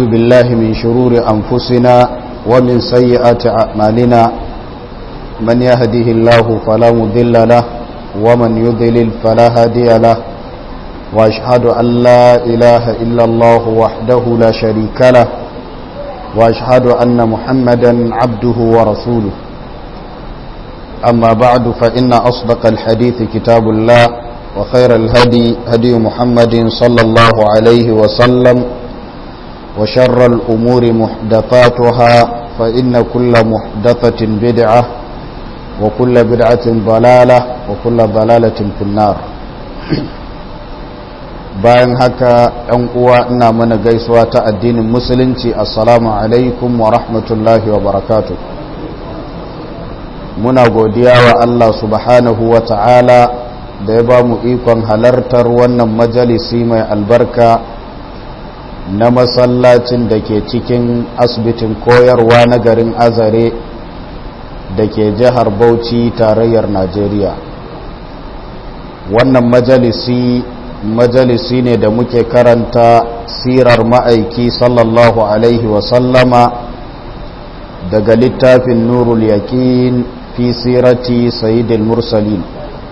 أعوذ بالله من شرور أنفسنا ومن سيئات أعمالنا من يهده الله فلا مضل له ومن يضلل فلا هادي له وأشهد أن لا إله إلا الله وحده لا شريك له وأشهد أن محمدا عبده ورسوله أما بعد فإن أصدق الحديث كتاب الله وخير الهدي هدي محمد صلى الله عليه وسلم وشر الأمور محدثاتها فإن كل محدثة بدعة وكل بدعة ضلالة وكل ضلالة في النار bayan haka ‘yan uwa ina mana gaisuwa ta addinin musulunci assalamu alaikum wa rahmatullahi wa barakatu muna godiya wa Allah subhanahu wa ta'ala da ya ba mu ikon halartar wannan majalisi mai albarka na masallacin da ke cikin asibitin koyarwa na garin azare da ke jihar bauchi tarayyar najeriya wannan majalisi majalisi ne da muke karanta sirar ma'aiki sallallahu alaihi wasallama daga littafin nurul yaƙin fi sirati sayidil mursalin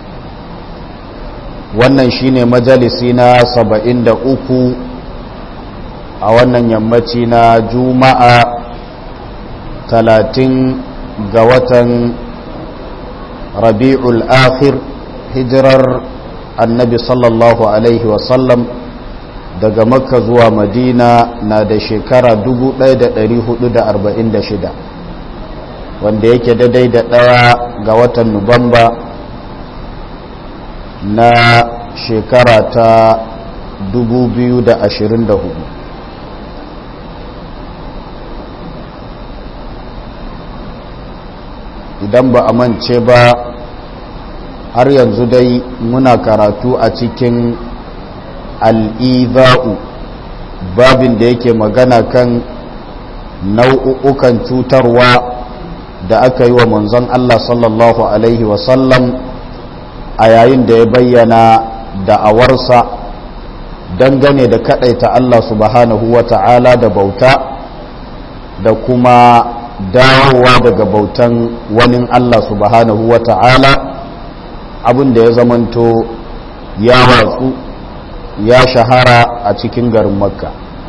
wannan shine majalisi na saba'in da uku a wannan yammaci na juma'a talatin ga watan rabi'ul akhir hijirar annabi sallallahu alaihi wasallam daga makka zuwa madina na da shekara 1446 wanda yake daidai da ɗaya ga watan nuwamba na shekara ta 2024 idan ba a mance ba har yanzu dai muna karatu a cikin al'iza'u babin da yake magana kan nau'ukan cutarwa da aka yi wa manzon Allah sallallahu Alaihi wasallam a yayin da ya bayyana da'awarsa dangane da kadaita Allah subhanahu wa ta'ala da bauta da kuma dawowa daga bautan wani Allah subhanahu wa ta'ala abin da ya zamanto ya watsu ya shahara a cikin garin makka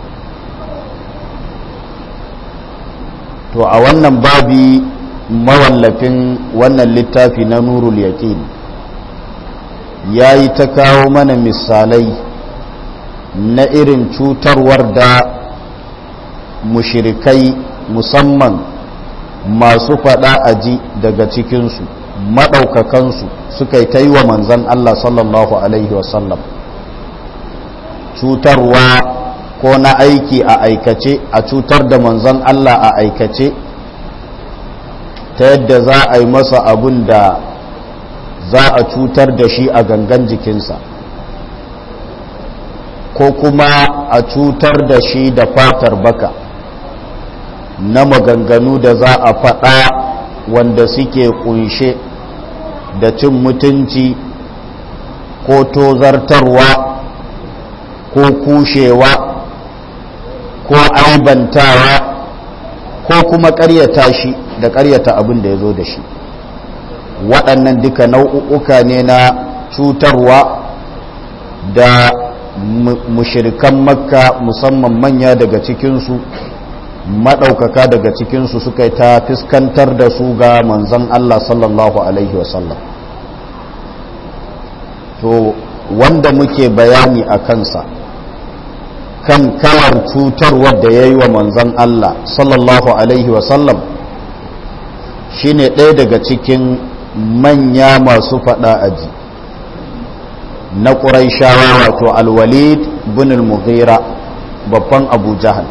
to a wannan babi mawallafin wannan littafi na nurul yaqin ya yi ta kawo mana misalai na irin cutarwar da mushirikai musamman masu fada aji daga cikinsu maɗaukakansu suka yi ta yi wa manzan Allah sallallahu Alaihi wasallam cutarwa ko na aiki a aikace a cutar da manzan Allah a aikace ta yadda za a yi masa abun da za a cutar da shi a gangan jikinsa ko kuma a cutar da shi da fatar baka na maganganu da za a faɗa wanda suke kunshe da cin mutunci ko tozartarwa ko kushewa ko aibantawa ko kuma ƙaryata shi da ƙaryata abin da ya zo da shi waɗannan duka nau'uka ne na cutarwa da mushirikan makka musamman manya daga cikinsu maɗaukaka daga cikinsu suka ta fuskantar da su ga manzan Allah sallallahu Alaihi wasallam to wanda muke bayani a kansa kan kalar cutarwar da ya yi wa manzan Allah sallallahu Alaihi wasallam shi ne ɗaya daga cikin manya masu faɗa aji na ƙuraishawa wato alwalid bin al-mughira babban abu jahal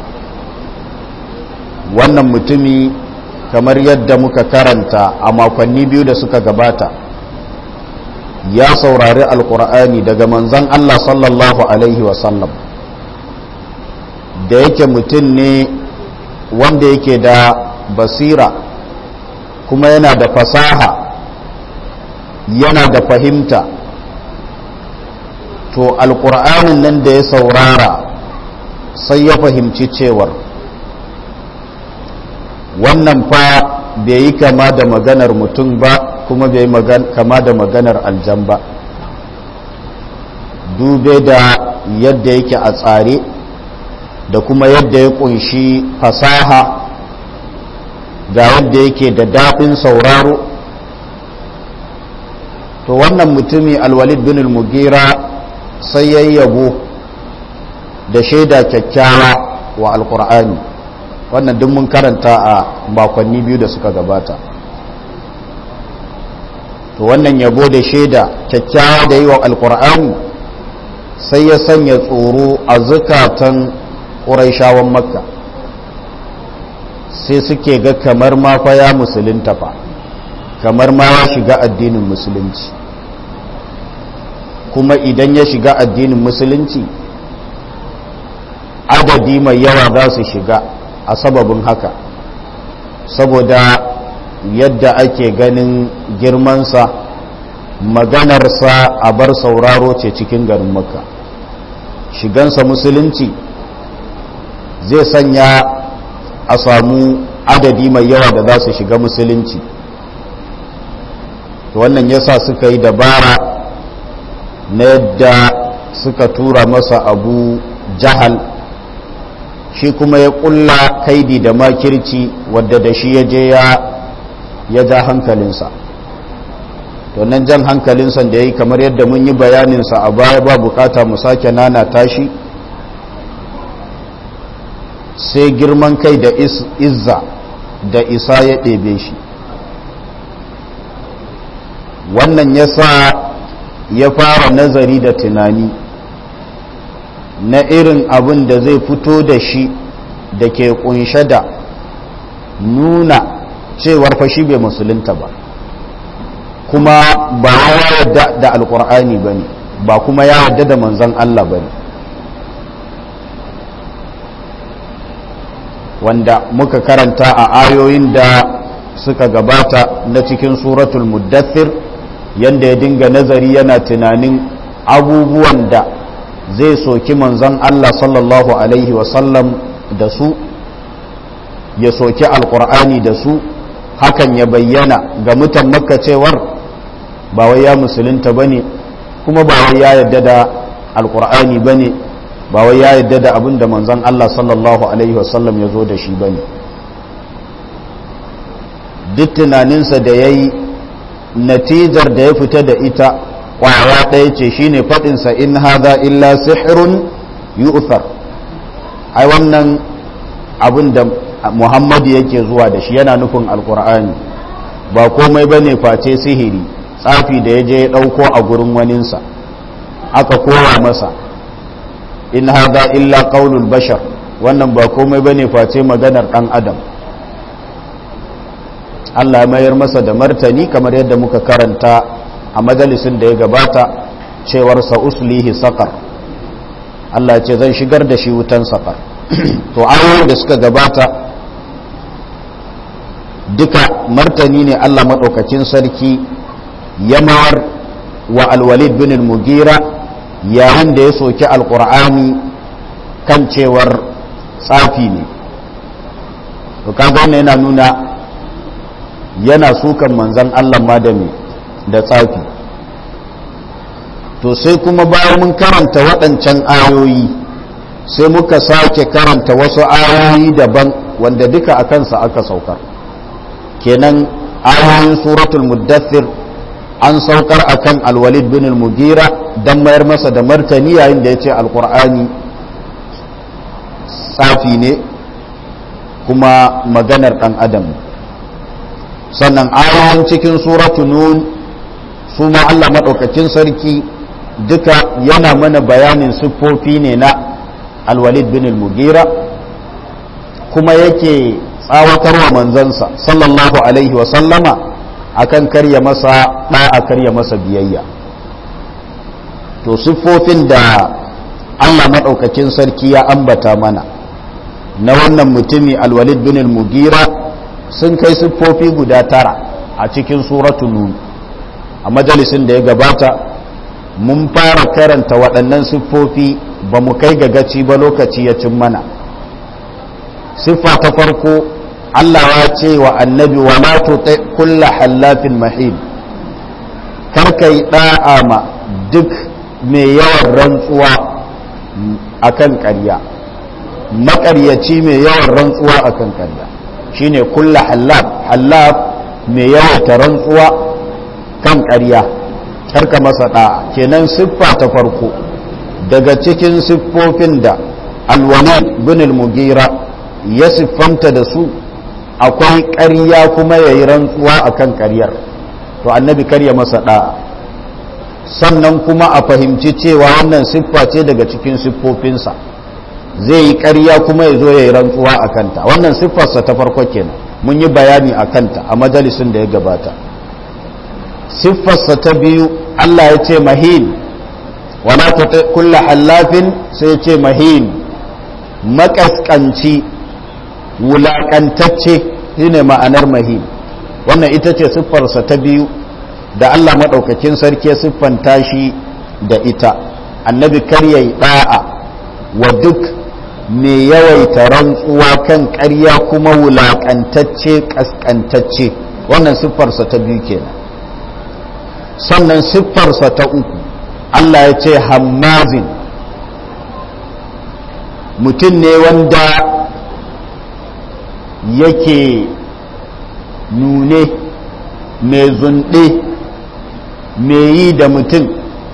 wannan mutumi kamar yadda muka karanta a makonni biyu da suka gabata ya saurari alkur'ani daga manzan Allah sallallahu alaihi wasallam da yake mutum ne wanda yake da basira kuma yana da fasaha yana da fahimta to alkur'anin nan da ya saurara sai ya fahimci cewar wannan fa bai yi kama da maganar mutum ba kuma bai yi kama da maganar aljan ba dube da yadda yake a tsare da kuma yadda ya kunshi fasaha ga yadda yake da daɗin sauraro to wannan mutumi alwalid bin al-mugira sai ya yabo da shaida kyakkyawa wa alkur'ani wannan duk mun karanta a makonni biyu da suka gabata to wannan yabo da shaida kyakkyawa da yi wa alkur'ani sai ya sanya tsoro a zukatan ƙuraishawan makka sai suke ga kamar ma fa ya musulunta fa kamar ma ya shiga addinin musulunci kuma idan ya shiga addinin musulunci adadi mai yawa za su shiga a sababin haka saboda yadda ake ganin girmansa maganarsa a bar sauraro ce cikin garin makka shigansa musulunci zai sanya a samu adadi mai yawa da za su shiga musulunci wannan yasa suka yi dabara na yadda suka tura masa abu jahal shi kuma ya kulla kaidi da makirci wadda da shi ya je ya ja hankalinsa to nan jan hankalinsa da ya yi kamar yadda mun yi bayaninsa a baya ba bukata mu sake nana tashi sai girman kai da izza da isa ya ɗebe shi wannan ya sa ya fara nazari da tunani na irin abin da zai fito da shi da ke kunshe da nuna cewar fashi bai musulunta ba kuma ba ya yarda da alkur'ani ba ne ba kuma ya yarda da manzan Allah ba ne wanda muka karanta a ayoyin da suka gabata na cikin suratul muddathir yanda ya dinga nazari yana tunanin abubuwan da zai soki manzon Allah sallallahu alaihi wasallam da su ya soki alkur'ani da su hakan ya bayyana ga mutan makka cewar ba wai ya musulunta bane kuma ba wai ya yarda da alkur'ani bane ba wai ya yarda da abin da manzon Allah sallallahu alaihi wasallam ya zo da shi bane duk tunaninsa da ya yi natijar da ya fita da ita kwaya ɗaya ce shine faɗinsa in haza illa sihirun yu'thar ai wannan abin da muhammadu yake zuwa da shi yana nufin alkur'ani ba komai bane face sihiri tsafi da ya je ya ɗauko a gurin waninsa aka kowa masa in haza illa qaulul bashar wannan ba komai bane face maganar ɗan adam Allah ya mayar masa da martani kamar yadda muka karanta a majalisin da ya gabata cewar sa uslihi saqar Allah ce zan shigar da shi wutan saqar to ayoyin da suka gabata duka martani ne Allah madaukakin sarki ya mawar wa alwalid bin al-mugira yayin da ya soki alqur'ani kan cewar tsafi ne to kaga wannan yana nuna yana sukan manzan Allah ma da me da tsafi to sai kuma bayan mun karanta waɗancan ayoyi sai muka sake karanta wasu ayoyi daban wanda duka a kansa aka saukar kenan ayoyin suratul muddathir an saukar akan alwalid bin al-mugira dan mayar masa da martani yayin da ya ce alkur'ani tsafi ne kuma maganar ɗan adam ne sannan ayoyin cikin suratu nun su ma Allah maɗaukakin sarki duka yana mana bayanin siffofi ne na alwalid bin al-mugira kuma yake tsawatarwa manzansa sallallahu alaihi sallama akan karya masa ɗa'a karya masa biyayya to siffofin da Allah maɗaukakin sarki ya ambata mana na wannan mutumi alwalid bin al-mugira sun kai siffofi guda tara a cikin suratul nun a majalisin da ya gabata mun fara karanta waɗannan siffofi ba mu kai ga gaci ba lokaci ya cin mana siffa ta farko Allah ya ce wa annabi wa la tuti kulla hallafin mahin kar kai da'a ma duk mai yawan rantsuwa akan ƙarya maƙaryaci mai yawan rantsuwa akan ƙarya shine kulla hallaf hallaf mai yawan ta rantsuwa kan ƙarya karka masa da'a kenan siffa ta farko daga cikin siffofin da alwalid bin al-mugira ya siffanta da su akwai ƙarya kuma ya yi rantsuwa a kan ƙaryar to annabi karya masa ɗa'a sannan kuma a fahimci cewa wannan siffa ce daga cikin siffofinsa zai yi ƙarya kuma ya zo ya yi rantsuwa a kanta wannan siffarsa ta farko kenan mun yi bayani a kanta a majalisun da ya gabata siffarsa ta biyu allah ya ce mahin wala ta kulla hallafin sai ya ce mahin makaskanci wulaƙantacce shine ma'anar mahim wannan ita ce siffarsa ta biyu da Allah maɗaukakin sarki siffanta shi da ita annabi kar yayi ɗa'a wa duk mai yawaita rantsuwa kan ƙarya kuma wulaƙantacce ƙasƙantacce wannan siffarsa ta biyu kenan sannan siffarsa ta uku Allah ya ce hammazin mutum ne wanda yake nune mai zunɗe mai yi da mutum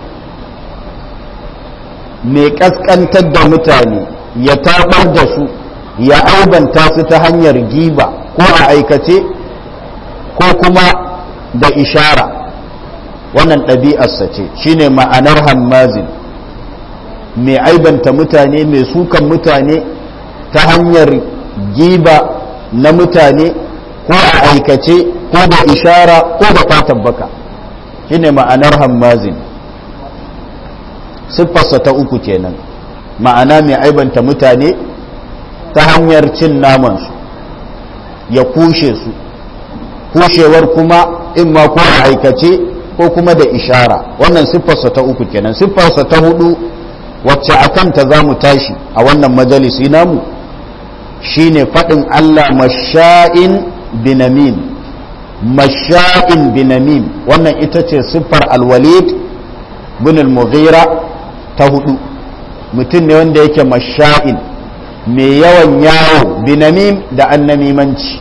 mai ƙasƙantar da mutane ya taɓar da su ya aibanta su ta hanyar giba ko a aikace ko kuma da ishara wannan ɗabi'arsa ce shine ma'anar hammazin mai aibanta mutane mai sukan mutane ta hanyar giba na mutane ko a aikace ko da ishara ko da fatan baka shine ma'anar hammazin siffarsa ta uku kenan ma'ana mai aibanta mutane ta hanyar cin namansu ya kushe su kushewar kuma in ma ko a aikace ko kuma da ishara wannan siffarsa ta uku kenan siffarsa ta hudu wacce a kanta za mu tashi a wannan majalisi namu shine faɗin Allah masha'in binamin masha'in binamin wannan ita ce siffar alwalid bin al-mughira ta hudu mutum ne wanda yake masha'in mai yawan yawo binamin da annamimanci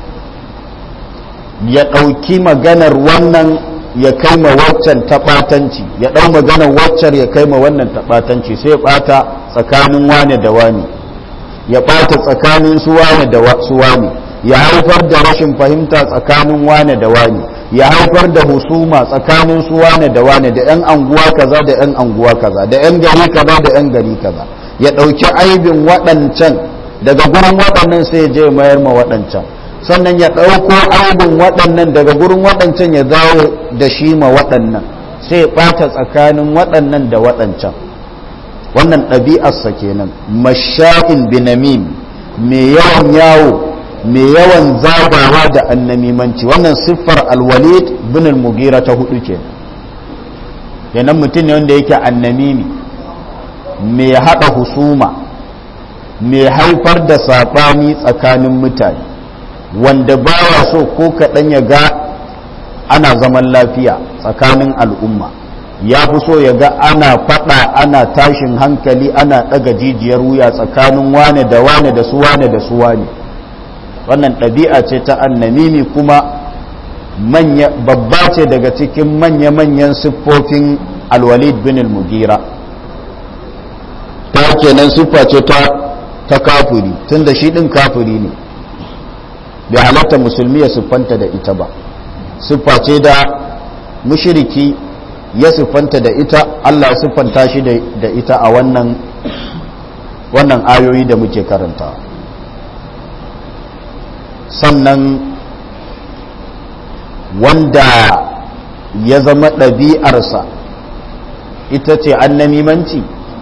ya ɗauki maganar wannan ya kai ma waccan taɓatanci ya ɗau maganar waccar ya kai ma wannan taɓatanci sai ya ɓata tsakanin wane da wane ya ɓata tsakanin su wane da su wane ya haifar da rashin fahimta tsakanin wane da wane ya haifar da husuma tsakanin su wane da wane da yan anguwa kaza da yan anguwa kaza da yan gari kaza da yan gari kaza ya ɗauki aibin waɗancan daga gurin waɗannan sai ya je mayar ma waɗancan sannan ya ɗauko aibin waɗannan daga gurin waɗancan ya dawo da shi ma waɗannan sai ya ɓata tsakanin waɗannan da waɗancan wannan ɗabi'arsa kenan masha'in binamim mai yawan yawo mai yawan zagawa da annamimanci wannan siffar alwalid bin al-mugira ta hudu kenan kenan mutum ne wanda yake annamimi mai haɗa husuma mai haifar da saɓani tsakanin mutane wanda baya so ko kaɗan ya ga ana zaman lafiya tsakanin al'umma ya fi so ya ga ana faɗa ana tashin hankali ana ɗaga jijiyar wuya tsakanin wane da wane da su wane da su wane wannan ɗabi'a ce ta annamimi kuma manya babba ce daga cikin manya-manyan siffofin alwalid bin al-mugira ta kenan siffa ce ta ta kafiri tunda shi ɗin kafiri ne bai halatta musulmi ya siffanta da ita ba siffa ce da mushiriki ya siffanta da ita Allah ya siffanta shi da ita a wannan wannan ayoyi da muke karanta sannan wanda ya zama ɗabi'arsa ita ce annamimanci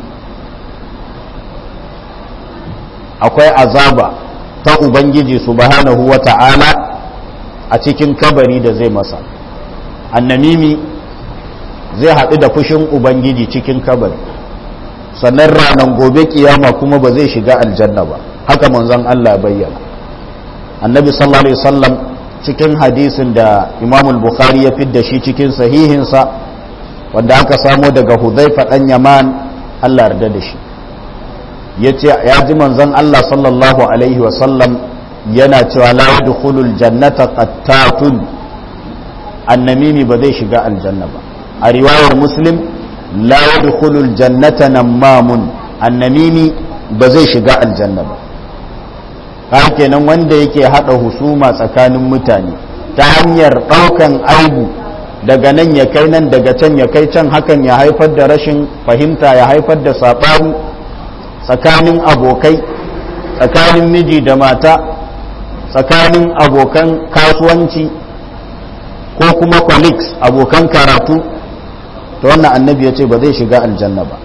akwai azaba ta ubangiji subhanahu wa ta'ala a cikin kabari da zai masa annamimi zai haɗu da fushin ubangiji cikin kabari sannan ranar gobe kiyama kuma ba zai shiga aljanna ba haka manzon Allah bayyana annabi sallallahu alaihi wasallam cikin hadisin da imam bukhari ya fidda shi cikin sahihinsa wanda aka samo daga hudhaifa dan yaman Allah yarda da shi yace ya ji manzon Allah sallallahu alaihi wasallam yana cewa la yadkhulul jannata qattatun annamimi ba zai shiga aljanna ba a riwayar muslim la yadkhulul jannata namamun annamimi ba zai shiga aljanna ba har kenan wanda yake hada husuma tsakanin mutane ta hanyar daukan aibu daga nan ya kai nan daga can ya kai can hakan ya haifar da rashin fahimta ya haifar da saɓani tsakanin abokai tsakanin miji da mata tsakanin abokan kasuwanci ko kuma colleagues abokan karatu ta wannan annabi ya ce ba zai shiga aljanna ba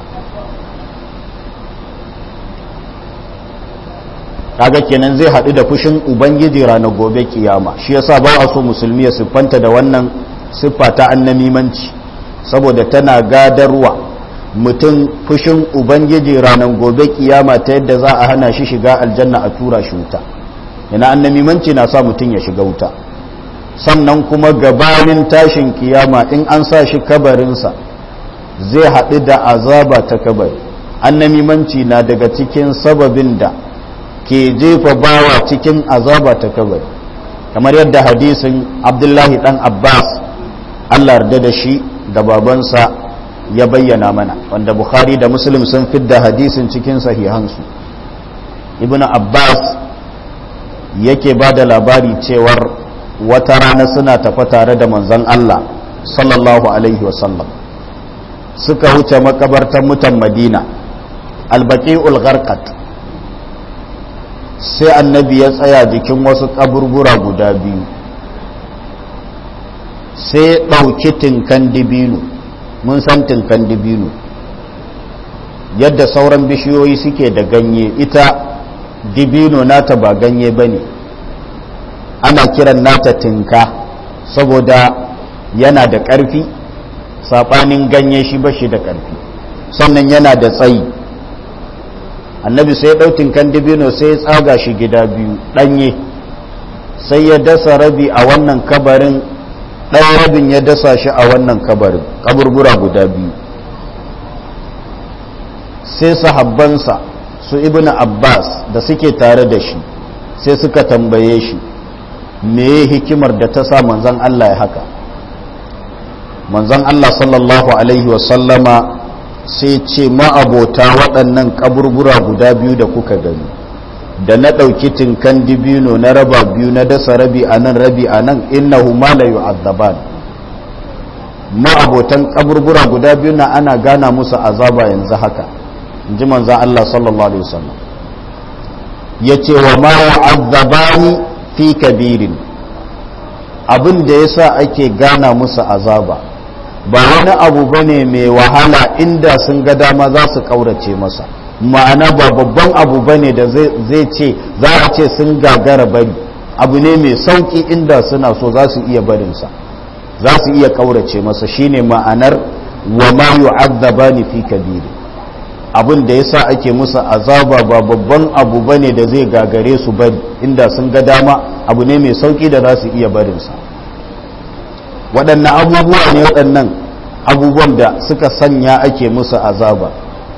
kaga kenan zai haɗu da fushin ubangiji ranar gobe kiyama shi yasa ba a so musulmi ya siffanta da wannan siffa ta annamimanci saboda tana gadarwa mutum fushin ubangiji ranar gobe kiyama ta yadda za a hana shi shiga aljanna a tura shi wuta yana annamimanci na sa mutum ya shiga wuta sannan kuma gabanin tashin kiyama in an sa shi kabarinsa zai haɗu da azaba ta kabari annamimanci na daga cikin sababin da ke jefa bawa cikin azaba ta kabari kamar yadda hadisin abdullahi dan abbas allah yarda da shi da babansa ya bayyana mana wanda bukhari da muslim sun fidda hadisin cikin sahihansu ibn abbas yake ba da labari cewar wata rana suna tafa tare da manzon allah sallallahu alaihi wasallam suka wuce makabartar mutan madina albaqi'ul gharqat sai annabi ya tsaya jikin wasu kaburbura guda biyu sai ɗauki tinkan dibino mun san tinkan dibino yadda sauran bishiyoyi suke da ganye ita dibino nata ba ganye ba ne ana kiran nata tinka saboda yana da ƙarfi saɓanin ganye shi ba shi da ƙarfi sannan yana da tsayi annabi sai ɗautin kan dibino sai ya tsaga shi gida biyu ɗanye sai ya dasa rabi a wannan kabarin ɗan rabin ya dasa shi a wannan kabarin kaburbura guda biyu sai sahabbansa su ibn abbas da suke tare da shi sai suka tambaye shi me hikimar da ta sa manzon allah ya haka manzon allah sallallahu alaihi wasallama sai ce ma'abota waɗannan kaburbura guda biyu da kuka gani da na ɗauki tinkan dibino na raba biyu na dasa rabi a nan rabi a nan innahu ma la yu'azzaban ma'abotan kaburbura guda biyu na ana gana musu azaba yanzu haka in ji manzan Allah sallallahu alaihi wasallam ya ce wa ma yu'azzabani fi kabirin abin da yasa ake gana musu azaba ba wani abu ba ne mai wahala inda sun ga dama za su ƙaurace masa ma'ana ba babban abu ba ne da zai ce za a ce sun gagara bari abu ne mai sauƙi inda suna so za su iya barinsa za su iya ƙaurace masa shine ma'anar wa ma yu'azzaba ni fi kabiri abin da yasa ake musu azaba ba babban abu ba ne da zai gagare su bari inda sun ga dama abu ne mai sauƙi da za su iya barinsa waɗannan abubuwa ne waɗannan abubuwan da suka sanya ake musu azaba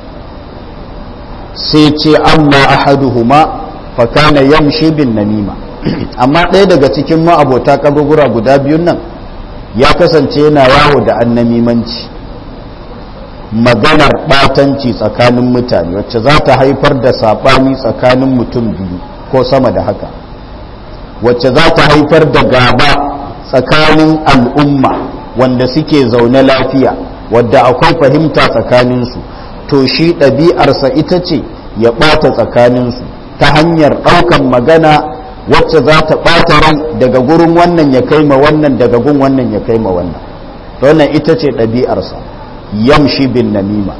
sai ce amma ahaduhuma fa kana yamshi bin namima amma ɗaya daga cikin ma'abota kaburbura guda biyun nan ya kasance yana yawo da annamimanci maganar ɓatanci tsakanin mutane wacce za ta haifar da saɓani tsakanin mutum biyu ko sama da haka wacce za ta haifar da gaba tsakanin al'umma wanda suke zaune lafiya wadda akwai fahimta tsakaninsu to shi ɗabi'arsa ita ce ya ɓata tsakaninsu ta hanyar ɗaukan magana wacce za ta ɓata rai daga gurin wannan ya kai ma wannan daga gun wannan ya kai ma wannan wannan ita ce ɗabi'arsa yamshi bin namima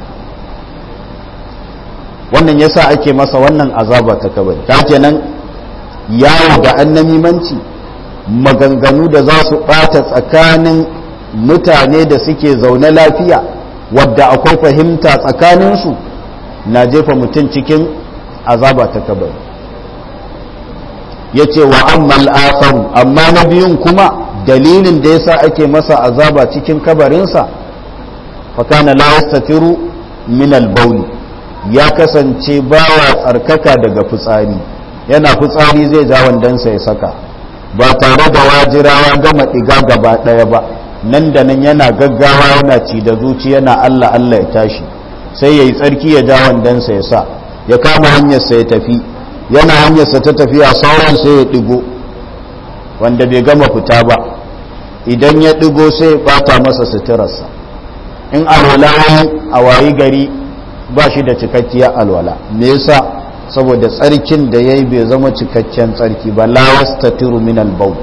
wannan yasa ake masa wannan azaba ta kabari ta kenan yawo da annamimanci maganganu da za su ɓata tsakanin mutane da suke zaune lafiya wadda akwai fahimta tsakaninsu na jefa mutum cikin azaba ta kabari ya ce wa ammal akharu amma na biyun kuma dalilin da yasa ake masa azaba cikin kabarinsa fakana la yastatiru min al ya kasance bawa tsarkaka daga fitsari yana fitsari zai ja wandansa ya saka ba tare da wajirawa gama ɗiga gaba ɗaya ba nan da nan yana gaggawa yana ci da zuci yana Allah Allah ya tashi sai ya yi tsarki ya ja wandansa ya sa ya kama hanyarsa ya tafi yana hanyarsa ta tafiya sauran sai ya ɗigo wanda bai gama fita ba idan ya ɗigo sai ya ɓata masa suturarsa in alwala a wayi gari ba shi da cikakkiyar alwala me yasa saboda tsarkin da ya yi bai zama cikakken tsarki ba la yastatiru min al-bawl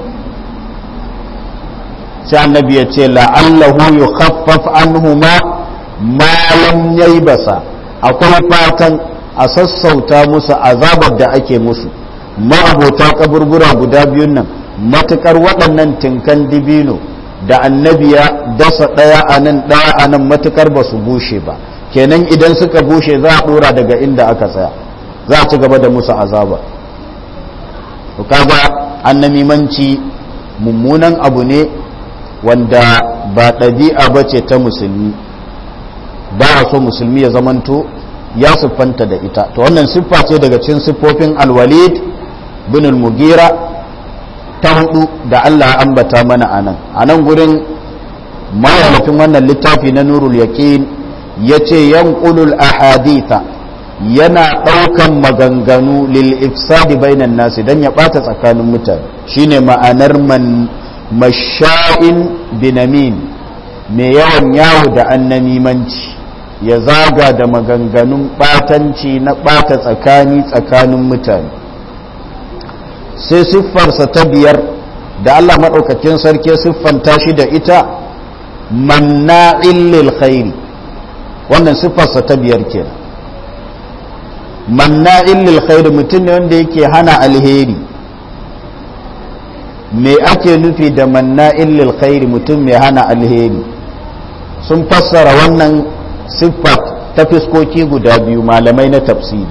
sai annabi ya ce la'allahu yukhaffaf anhuma ma lam yaybasa akwai fatan a sassauta musu azabar da ake musu ma'abota kaburbura guda biyun nan matukar waɗannan tinkan dibino da annabi ya dasa ɗaya a nan ɗaya a nan matukar ba su bushe ba kenan idan suka bushe za a ɗora daga inda aka tsaya za a ci gaba da musu azaba to kaga annamimanci mummunan abu ne wanda ba ɗabi'a ba ce ta musulmi ba a so musulmi ya zamanto ya siffanta da ita to wannan siffa ce daga cikin siffofin alwalid bin al-mugira ta hudu da Allah ambata mana anan anan gurin mawalafin wannan littafi na nurul yaqin yace yanqulul ahaditha yana daukan maganganu lil ifsadi bainan nasi dan ya bata tsakanin mutane shine ma'anar man masha'in binamin mai yawan yawo da annamimanci ya zaga da maganganun batanci na bata tsakani tsakanin mutane sai siffarsa ta biyar da Allah maɗaukakin sarki siffanta shi da ita manna'in lil khairi wannan siffarsa ta biyar kenan manna'in lil khairi mutum ne wanda yake hana alheri me ake nufi da manna'in lil khairi mutum mai hana alheri sun fassara wannan siffa ta fiskoki guda biyu malamai na tafsiri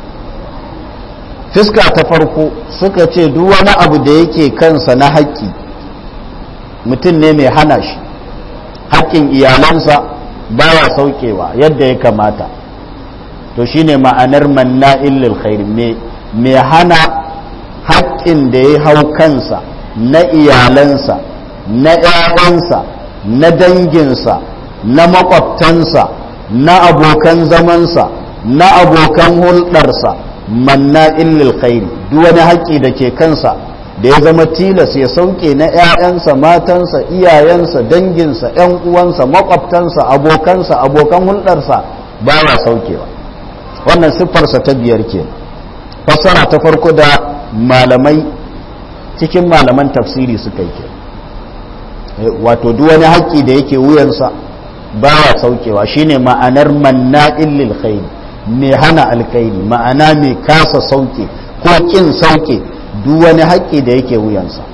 fiska ta farko suka ce duk wani abu da yake kansa na haƙƙi mutum ne mai hana shi haƙƙin iyalansa baya saukewa yadda ya kamata to shine ma'anar manna'in lil khairi mai hana haƙƙin da ya hau kansa na iyalansa na ‘ya'yansa na danginsa na makwabtansa na abokan zamansa na abokan hulɗarsa manna illil khairi duk wani haƙƙi da ke kansa da ya zama tilas ya sauke na ‘ya'yansa matansa iyayensa danginsa ‘yan uwansa makwabtansa abokansa abokan hulɗarsa ba ya saukewa wannan siffarsa ta biyar ke fassara ta farko da malamai cikin malaman tafsiri suka yi ke wato duk wani haƙƙi da yake wuyansa ba ya saukewa shine ma'anar manna'in lil khairi mai hana alkhairi ma'ana mai kasa sauke ko kin sauke duk wani haƙƙi da yake wuyansa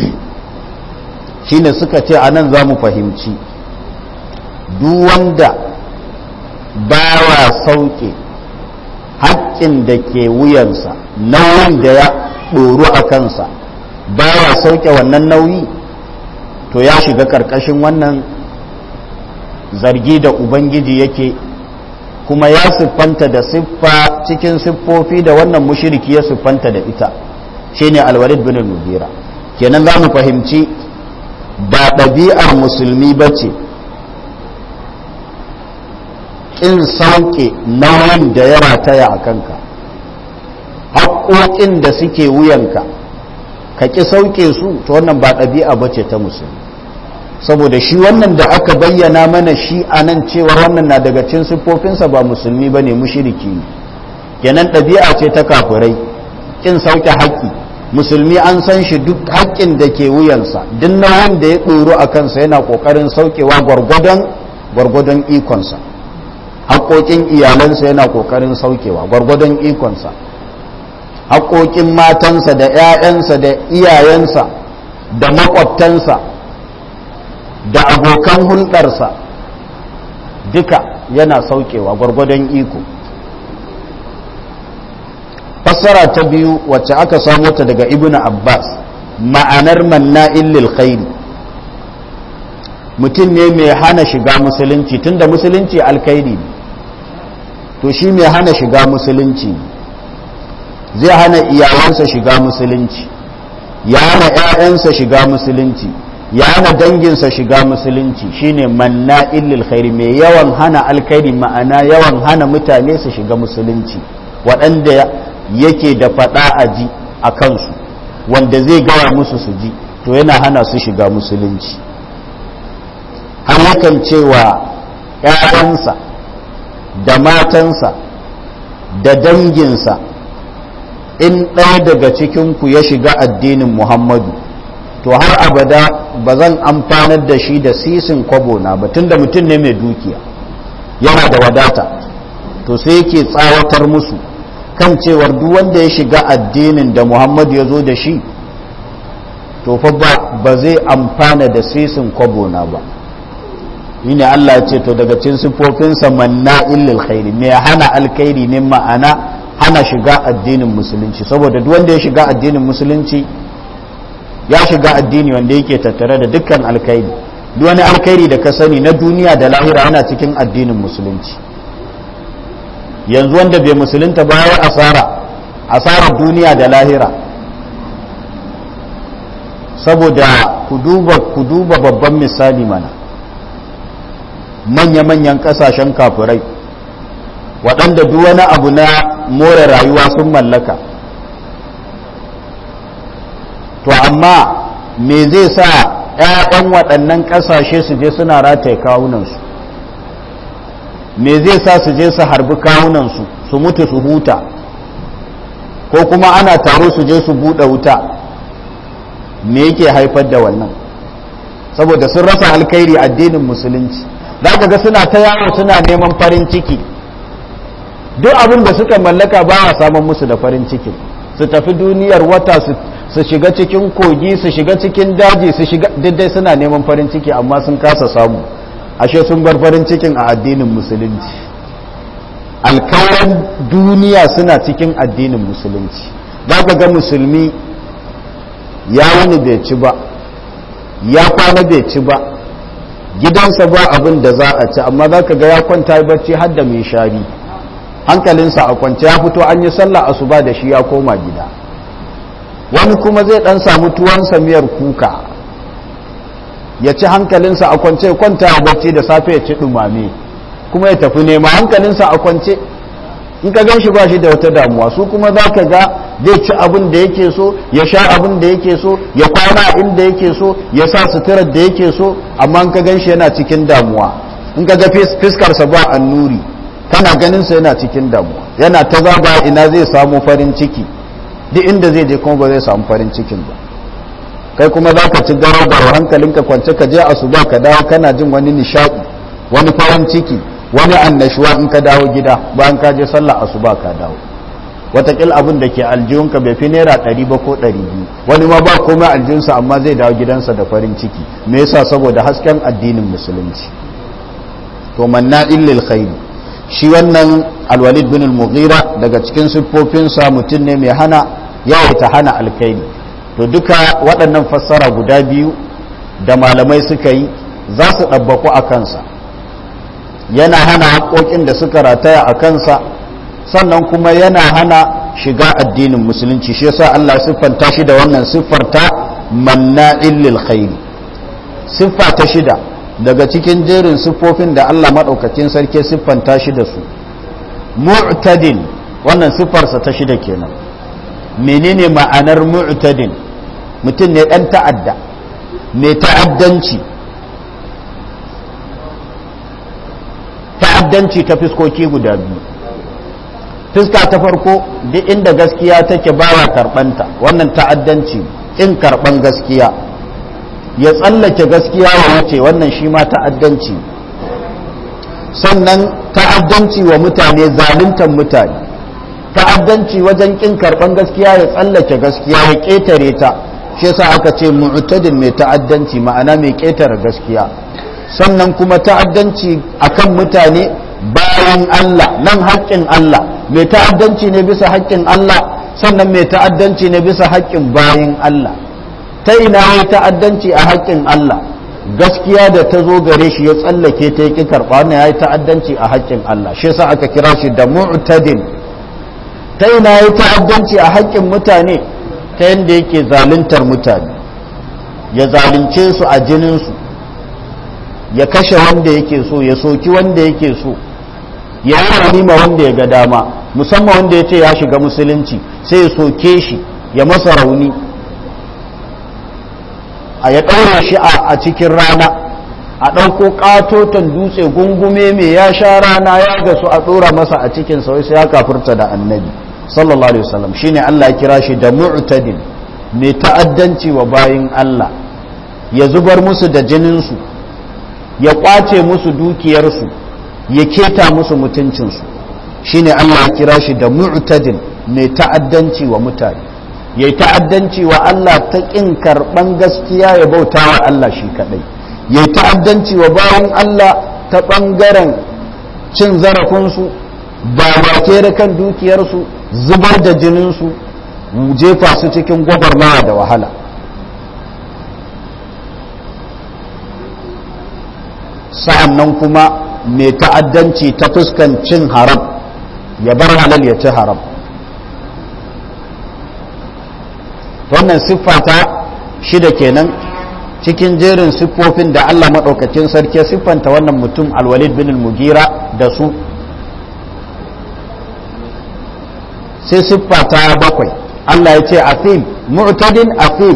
shine suka ce anan za mu fahimci duk wanda ba wa sauke haƙƙin da ke wuyansa nauyin da ya ɗoru a kansa ba wa sauke wannan nauyi to ya shiga ƙarƙashin wannan zargi da ubangiji yake kuma ya siffanta da siffa cikin siffofi da wannan mushiriki ya siffanta da ita shine alwalid bin mugira kenan za mu fahimci ba ɗabi'ar musulmi ba ce ƙin sauke nauyin da ya rataya a kanka haƙoƙin da suke wuyanka ka ƙi sauke su ta wannan ba ɗabi'a ba ce ta musulmi saboda shi wannan da aka bayyana mana shi a nan cewa wannan na daga cin siffofinsa ba musulmi ba ne mushiriki ne kenan ɗabi'a ce ta kafirai ƙin sauke haƙƙi musulmi an san shi duk haƙƙin da ke wuyansa duk nauyin da ya ɗoro a kansa yana ƙoƙarin saukewa gwargwadon gwargwadon ikonsa haƙoƙin iyalansa yana ƙoƙarin saukewa gwargwadon ikonsa haƙoƙin matansa da 'ya'yansa da iyayensa da maƙwabtansa da abokan hulɗarsa duka yana saukewa gwargwadon iko fassara ta biyu wacce aka samu ta daga ibnu abbas ma'anar manna'in lil khairi mutum ne mai hana shiga musulunci tunda musulunci alkhairi ne to shi mai hana shiga musulunci zai hana iyalansa shiga musulunci ya hana 'ya'yansa shiga musulunci ya hana danginsa shiga musulunci shine manna illil khairi mai yawan hana alkhairi ma'ana yawan hana mutane su shiga musulunci waɗanda yake da faɗa a ji a kansu wanda zai gawa musu su ji to yana hana su shiga musulunci har yakan cewa 'ya'yansa da matansa da danginsa in ɗaya daga cikinku ya shiga addinin muhammadu to har abada ba zan amfanar da shi da sisin kwabo na ba tunda mutum ne mai dukiya yana da wadata to sai yake tsawatar musu kan cewar duk wanda ya shiga addinin da muhammadu ya zo da shi to fa ba zai amfana da sisin kwabo na ba ne Allah ya ce to daga cikin sifofinsa manna illil khairi mai hana alkhairi ne ma'ana hana shiga addinin musulunci saboda duk wanda ya shiga addinin musulunci ya shiga addini wanda yake tattare da dukkan alkhairi duk wani alkhairi da ka sani na duniya da lahira yana cikin addinin musulunci yanzu wanda bai musulunta ba ya asara asarar duniya da lahira saboda ku duba ku duba babban misali mana manya-manyan kasashen kafirai waɗanda duk wani abu na more rayuwa sun mallaka to amma me zai sa 'ya'yan waɗannan ƙasashe su je suna rataye kawunansu me zai sa su je su harbi kawunansu su mutu su huta ko kuma ana taro su je su buɗe wuta me yake haifar da wannan saboda sun rasa alkhairi addinin musulunci za ka ga suna ta yawo suna neman farin ciki duk abin da suka mallaka ba a samun musu da farin ciki su tafi duniyar wata su shiga cikin kogi su shiga cikin daji su shiga daidai suna neman farin ciki amma sun kasa samu ashe sun bar farin cikin a addinin musulunci alkawarin duniya suna cikin addinin musulunci za ka ga musulmi ya wani bai ci ba ya kwana bai ci ba gidansa ba abin da za a ci amma za ka ga ya kwanta barci har da mai shari hankalinsa a kwance ya fito an yi sallah asuba da shi ya koma gida wani kuma zai dan samu tuwansa miyar kuka ya ci hankalinsa a kwance kwanta a barci da safe ya ci dumame kuma ya tafi nema hankalinsa a kwance in ka gan shi ba shi da wata damuwa su kuma za ka ga zai ci abin da yake so ya sha abin da yake so ya kwana inda yake so ya sa suturar da yake so amma in ka gan shi yana cikin damuwa in ka ga fiskarsa ba annuri kana ganinsa yana cikin damuwa yana ta zaba ina zai samu farin ciki duk inda zai je kuma ba zai samu farin cikin ba kai kuma za ka ci garabar hankalinka kwance ka je asuba ka dawo kana jin wani nishaɗi wani farin ciki wani annashuwa in ka dawo gida bayan ka je sallah asuba ka dawo watakil abin da ke aljihunka bai fi naira ɗari ba ko ɗari biyu wani ma ba komai aljihunsa amma zai dawo gidansa da farin ciki me yasa saboda hasken addinin musulunci to manna illil khairi shi wannan alwalid bin al-mughira daga cikin siffofinsa mutum ne mai hana yawaita hana alkhairi to duka waɗannan fassara guda biyu da malamai suka yi za su ɗabbaku a kansa yana hana haƙoƙin da suka rataya a kansa sannan kuma yana hana shiga addinin musulunci shi yasa Allah siffanta shi da wannan siffarta manna'il lil khairi siffa ta shida daga cikin jerin siffofin da Allah madaukakin sarki siffanta shi da su mu'tadin wannan siffarsa ta shida kenan menene ma'anar mu'tadin mutum ne dan ta'adda mai ta'addanci ta'addanci ta fiskoki guda biyu fiska ta farko duk inda gaskiya take bawa karbanta wannan ta'addanci in karban gaskiya ya tsallake gaskiya wa wuce wannan shi ma ta'addanci sannan ta'addanci wa mutane zaluntar mutane ta'addanci wajen kin karban gaskiya ya tsallake gaskiya ya ketare ta shi yasa aka ce mu'tadin mai ta'addanci ma'ana mai ketare gaskiya sannan kuma ta'addanci akan mutane bayan Allah nan haƙƙin Allah mai ta'addanci ne bisa haƙƙin Allah sannan mai ta'addanci ne bisa haƙƙin bayan Allah ta ina ya ta'addanci a haƙƙin Allah gaskiya da ta zo gare shi ya tsallake ta yake karɓa wannan ya yi ta'addanci a haƙƙin Allah shi yasa aka kira shi da mu'tadin ta ina ya ta'addanci a haƙƙin mutane ta yadda yake zaluntar mutane ya zalunce su a jininsu ya kashe wanda yake so ya soki wanda yake so ya yi ma wanda ya ga dama musamman wanda ya ce ya shiga musulunci sai ya soke shi ya masa rauni a ya ɗaura shi a cikin rana a ɗauko ƙatoton dutse gungume mai ya sha rana ya gasu a ɗora masa a cikin sai ya kafurta da annabi sallallahu alaihi wasallam shine Allah ya kira shi da mu'tadin mai ta'addanci wa bayin Allah ya zubar musu da jininsu ya kwace musu dukiyarsu ya keta musu mutuncinsu shine Allah ya kira shi da mu'tadin mai ta'addanci wa mutane ya yi ta'addanci wa Allah ta ƙin karɓan gaskiya ya bauta wa Allah shi kaɗai ya yi ta'addanci wa bayan Allah ta ɓangaren cin zarafinsu ba da kan dukiyarsu zubar da jininsu jefa su cikin gwagwarmaya da wahala sa'an nan kuma mai ta'addanci ta fuskan cin haram ya bar halal ya ci haram wannan siffa ta shida kenan cikin jerin siffofin da Allah maɗaukacin sarki siffanta wannan mutum alwalid bin mugira da su sai siffa ta bakwai Allah ya ce afim mu'tadin afim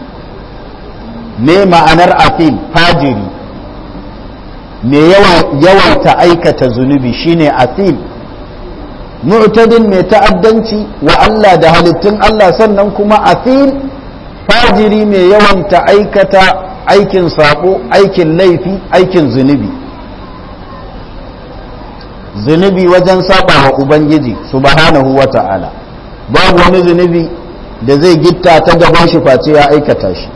me ma'anar afim fajiri me yawaita aikata zunubi shine afim mu'tadin mai ta'addanci wa Allah da halittun Allah sannan kuma afim fajiri mai yawanta aikata aikin sabo aikin laifi aikin zunubi zunubi wajen saba wa ubangiji subhanahu wa ta'ala babu wani zunubi da zai gitta ta gaban shi face ya aikata shi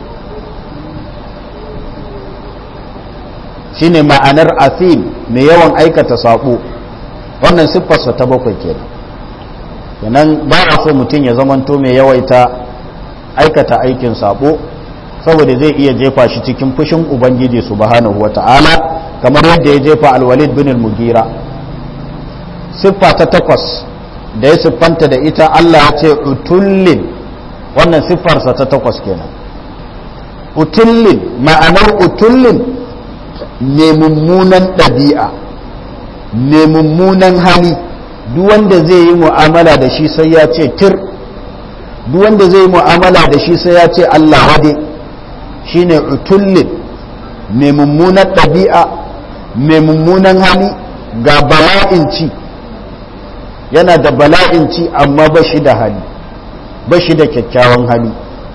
shine ma'anar afim mai yawan aikata sabo wannan siffarsa ta bakwai kenan kenan ba a so mutum ya zamanto mai yawaita aikata aikin sabo saboda zai iya jefa shi cikin fushin ubangiji subhanahu wata'ala kamar yadda ya jefa alwalid bin mugira siffa ta takwas da ya siffanta da ita Allah ya ce utullin wannan siffarsa ta takwas kenan utullin ma'anar utullin ne mummunan ɗabi'a mai mummunan hali duk wanda zai yi mu'amala da shi sai ya ce tir duk wanda zai yi mu'amala da shi sai ya ce Allah wade shine utullin mai mummunan ɗabi'a mai mummunan hali ga bala'in ci yana da bala'in ci amma ba shi da hali ba shi da kyakkyawan hali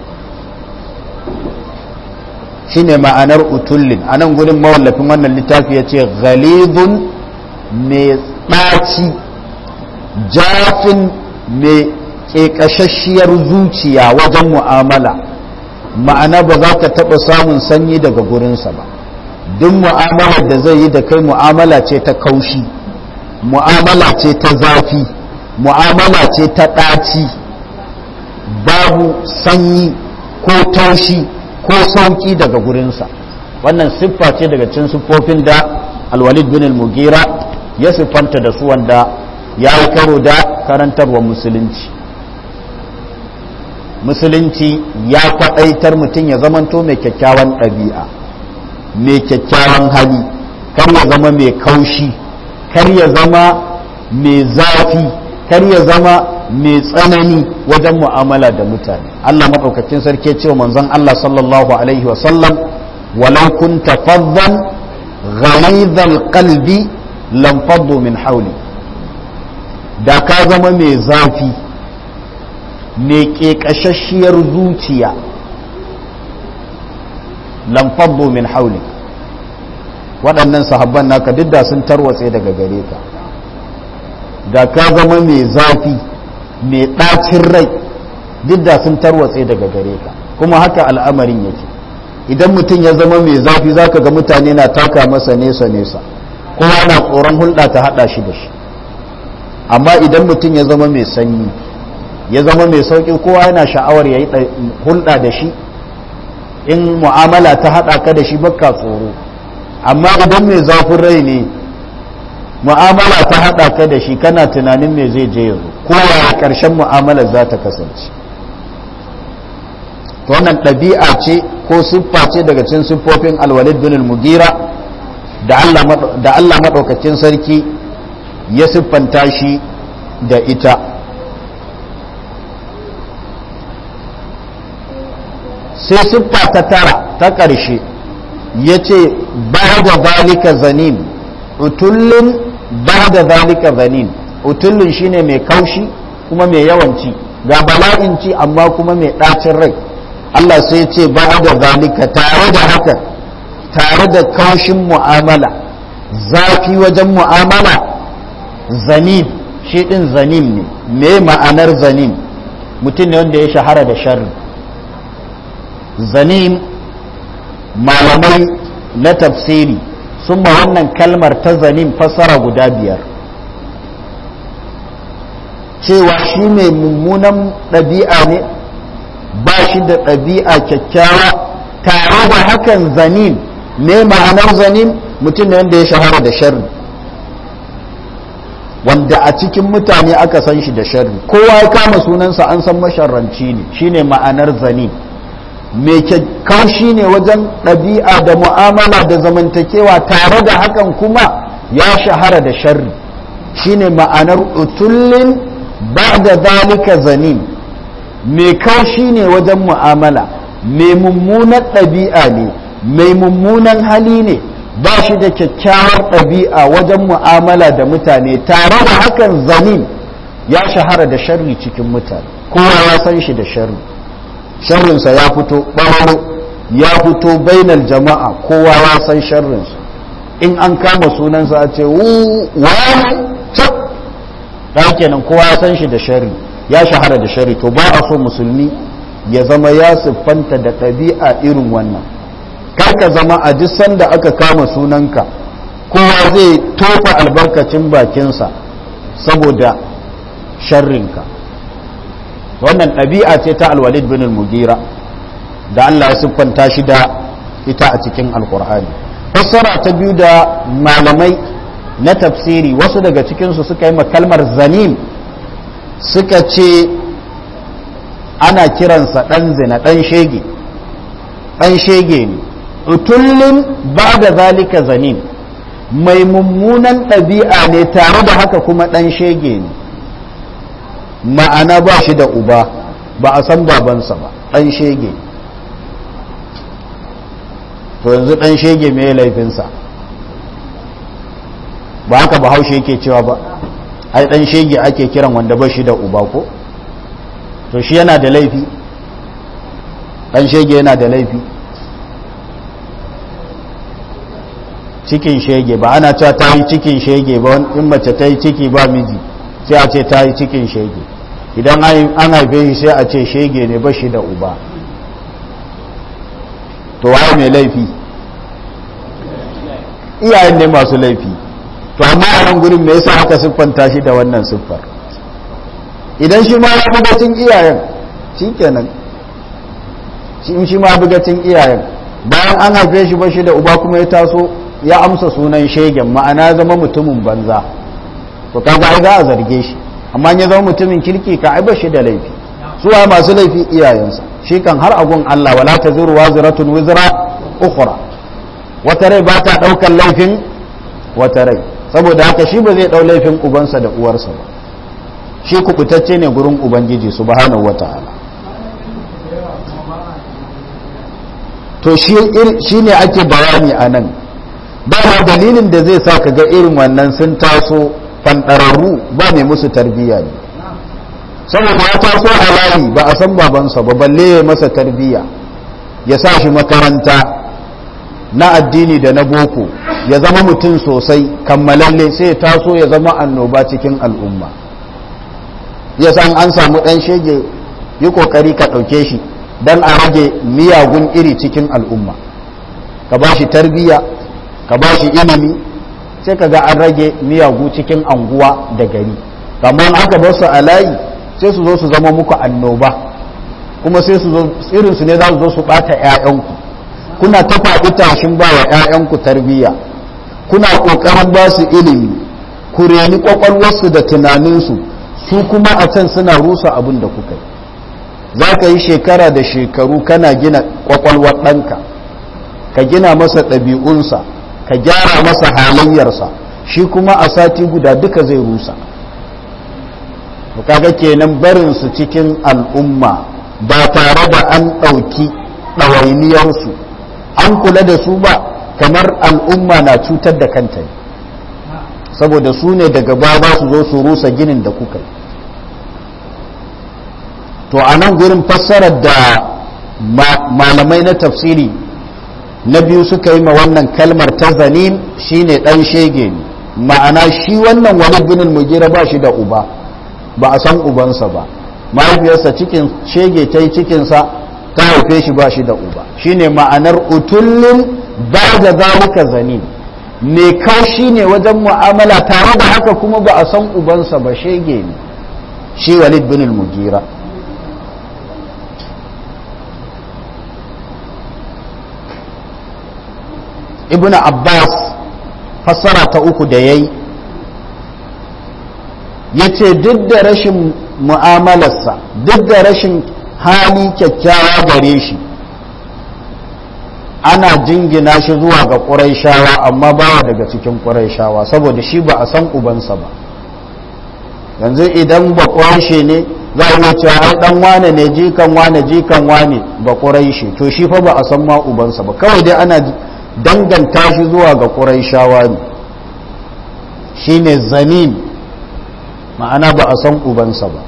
shine ma'anar utullin a nan gudun mawallafin wannan littafi ya ce ghalidun mai ɗaci jafin mai ƙeƙashashiyar zuciya wajen mu'amala ma'ana ba za ka taɓa samun sanyi daga gurinsa ba duk mu'amalar da zai yi da kai mu'amala ce ta kaushi mu'amala ce ta zafi mu'amala ce ta ɗaci babu sanyi ko taushi ko sauƙi daga gurinsa wannan siffa ce daga cin siffofin da alwalid bin al-mugira ya siffanta da su wanda ya yi karo da karantarwa musulunci musulunci ya kwaɗaitar mutum ya zamanto mai kyakkyawan ɗabi'a mai kyakkyawan hali kar ya zama mai kaushi kar ya zama mai zafi kar ya zama mai tsanani wajen mu'amala da mutane Allah maɗaukakin sarki cewa manzon Allah sallallahu alaihi wasallam walau kunta faddan ghalidhal qalbi lam faddu min hawli da ka zama mai zafi mai ƙeƙashashiyar zuciya lamfabbo min hauli waɗannan sahabban naka duk da sun tarwatse daga gare ka da ka zama mai zafi mai ɗacin rai duk da sun tarwatse daga gare ka kuma haka al'amarin yake idan mutum ya zama mai zafi zaka ga mutane na taka masa nesa nesa kowa na tsoron hulɗa ta haɗa shi da shi amma idan mutum ya zama mai sanyi ya zama mai sauƙi kowa yana sha'awar ya yi hulɗa da shi in mu'amala ta haɗa ka da shi baka tsoro amma idan mai zafin rai ne mu'amala ta haɗa ka da shi kana tunanin me zai je yanzu kowa ƙarshen mu'amalar za ta kasance wannan ɗabi'a ce ko siffa ce daga cikin siffofin alwalid bin mugira da Allah maɗaukakin sarki ya siffanta shi da ita sai siffa ta tara ta ƙarshe ya ce ba da zalika zanin utullin ba da zalika zanin utullin shine mai kaushi kuma mai yawanci ga bala'in ci amma kuma mai ɗacin rai Allah sai ce ba da zalika tare da haka tare da kaushin mu'amala zafi wajen mu'amala zanin shi ɗin zanin ne me ma'anar zanin mutum ne wanda ya shahara da sharri zanin malamai na tafsiri sun ma wannan kalmar ta zanin fassara guda biyar cewa shi mai mummunan ɗabi'a ne ba shi da ɗabi'a kyakkyawa tare da hakan zanin me ma'anar zanin mutum ne wanda ya shahara da sharri wanda a cikin mutane aka san shi da sharri kowa ya kama sunansa an san masharranci ne shine ma'anar zanin mai kaushi ne wajen ɗabi'a da mu'amala da zamantakewa tare da hakan kuma ya shahara da sharri shine ma'anar utullin ba da zalika zanin mai kaushi ne wajen mu'amala mai mummunan ɗabi'a ne mai mummunan hali ne ba shi da kyakkyawar ɗabi'a wajen mu'amala da mutane tare da hakan zanin ya shahara da sharri cikin mutane kowa ya san shi da sharri sharrinsa ya fito ɓararo ya fito bainal jama'a kowa ya san sharrinsa in an kama sunansa a ce wani ɗan kenan kowa ya san shi da sharri ya shahara da sharri to ba a so musulmi ya zama ya siffanta da ɗabi'a irin wannan kar ka zama a duk sanda aka kama sunanka kowa zai tofa albarkacin bakinsa saboda sharrinka wannan ɗabi'a ce ta alwalid bin mugira da Allah ya siffanta shi da ita a cikin alkur'ani fassara ta biyu da malamai na tafsiri wasu daga cikinsu suka yi kalmar zanim suka ce ana kiransa ɗan zina ɗan shege ɗan shege ne utullin ba da zalika zanim mai mummunan ɗabi'a ne tare da haka kuma ɗan shege ne ma'ana ba shi da uba ba a san babansa ba ɗan shege to yanzu ɗan shege mai laifinsa ba haka ba haushe yake cewa ba ai ɗan shege ake kiran wanda ba shi da uba ko to shi yana da laifi ɗan shege yana da laifi cikin shege ba ana cewa ta yi cikin shege ba in mace ta yi ciki ba miji sai a ce ta yi cikin shege idan an haife shi sai a ce shege ne ba shi da uba to waye mai laifi iyayen ne masu laifi to amma a nan gurin me yasa aka siffanta shi da wannan siffar idan shi ma ya bugacin iyayen shi kenan shi ma bugacin iyayen bayan an haife shi ba shi da uba kuma ya taso ya amsa sunan shegen ma'ana zama mutumin banza to kaga ai za a zarge shi amma ya zama mutumin kirki ka ai bashi da laifi su wa masu laifi iyayensa shi kan har agun Allah wala taziru waziratun wizra ukhra wata rai ba ta daukar laifin wata rai saboda haka shi ba zai dau laifin ubansa da uwarsa ba shi kubutacce ne gurin ubangiji subhanahu wataala to shi ne ake bayani a nan ba ma dalilin da zai sa ka ga irin wannan sun taso fanɗararru ba mai musu tarbiyya ne saboda ya taso a layi ba a san babansa ba balle ya masa tarbiyya ya sa shi makaranta na addini da na boko ya zama mutum sosai kammalalle sai ya taso ya zama annoba cikin al'umma ya san an samu ɗan shege yi ƙoƙari ka ɗauke shi don a rage miyagun iri cikin al'umma ka ba shi tarbiyya ka ba shi ilimi sai ka ga an rage miyagu cikin anguwa da gari kamar aka bar su a layi sai su zo su zama muku annoba kuma sai su zo irinsu ne za su zo su ɓata 'ya'yanku kuna ta faɗi tashin ba wa 'ya'yanku tarbiyya kuna ƙoƙarin ba su ilimi ku reni ƙwaƙwalwarsu da tunaninsu su kuma a can suna rusa abin da kuka yi za ka yi shekara da shekaru kana gina ƙwaƙwalwar ɗanka ka gina masa ɗabi'unsa ka gyara masa halayyarsa shi kuma a sati guda duka zai rusa kaga kenan barinsu cikin al'umma ba tare da an ɗauki ɗawainiyarsu an kula da su ba kamar al'umma na cutar da kanta ne saboda su ne daga baba su zo su rusa ginin da kuka yi to a nan gurin fassarar da malamai na tafsiri na biyu suka yi ma wannan kalmar ta zanim shine dan shege ne ma'ana shi wannan wani binin mugira ba shi da uba ba a san ubansa ba mahaifiyarsa cikin shege ta yi cikinsa ta haife shi ba shi da uba shine ma'anar utullin ba da zalika zanim me kaushi ne wajen mu'amala tare da haka kuma ba a san ubansa ba shege ne shi walid bin mugira ibn abbas fassara ta uku da yayi ya ce duk da rashin mu'amalarsa duk da rashin hali kyakkyawa gare shi ana jingina shi zuwa ga ƙuraishawa amma bawa daga cikin ƙuraishawa saboda shi ba a san ubansa ba yanzu idan ba ƙuraishe ne za a iya cewa ai dan wane ne jikan wane jikan wane ba ƙuraishe to shi fa ba a san ma ubansa ba kawai dai ana danganta shi zuwa ga ƙuraishawa ne shine zanin ma'ana ba a san ubansa ba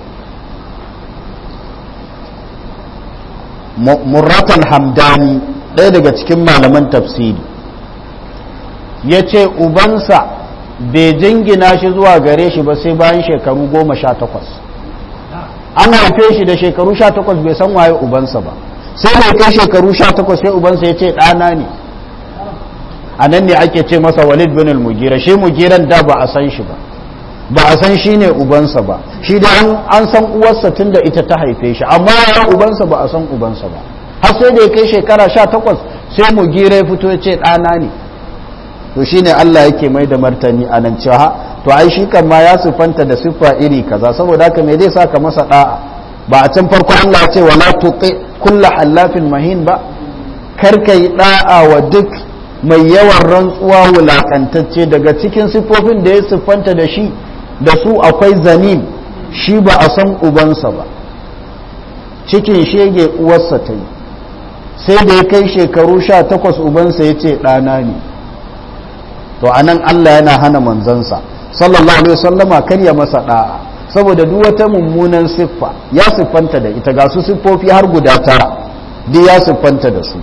murratan hamdani ɗaya daga cikin malaman tafsiri ya ce ubansa bai jingina shi zuwa gare shi ba sai bayan shekaru goma sha takwas an haife shi da shekaru sha takwas bai san waye ubansa ba sai mai kai shekaru sha takwas sai ubansa ya ce ɗana ne a nan ne ake ce masa walid bin al-mugira shi mugiran da ba a san shi ba ba a san shi ne ubansa ba shi da an san uwarsa tun da ita ta haife shi amma ya ubansa ba a san ubansa ba har sai da ya kai shekara sha takwas sai mugira ya fito ya ce ɗana ne to shi ne Allah yake mai da martani a nan cewa to ai shi kan ma ya siffanta da siffa iri kaza saboda haka me zai saka masa da'a ba a can farko Allah ce wala tuqi kullu hallafin mahin ba kar kai da'a wa duk mai yawan rantsuwa wulakantacce daga cikin siffofin da ya siffanta da shi da su akwai zanin shi ba a san ubansa ba cikin shege uwarsa ta yi sai da ya kai shekaru sha takwas ubansa ya ce ɗana ne to a nan Allah yana hana manzansa sallallahu alaihi wasallama kar ya masa ɗa'a saboda duk wata mummunan siffa ya siffanta da ita ga su siffofi har guda tara duk ya siffanta da su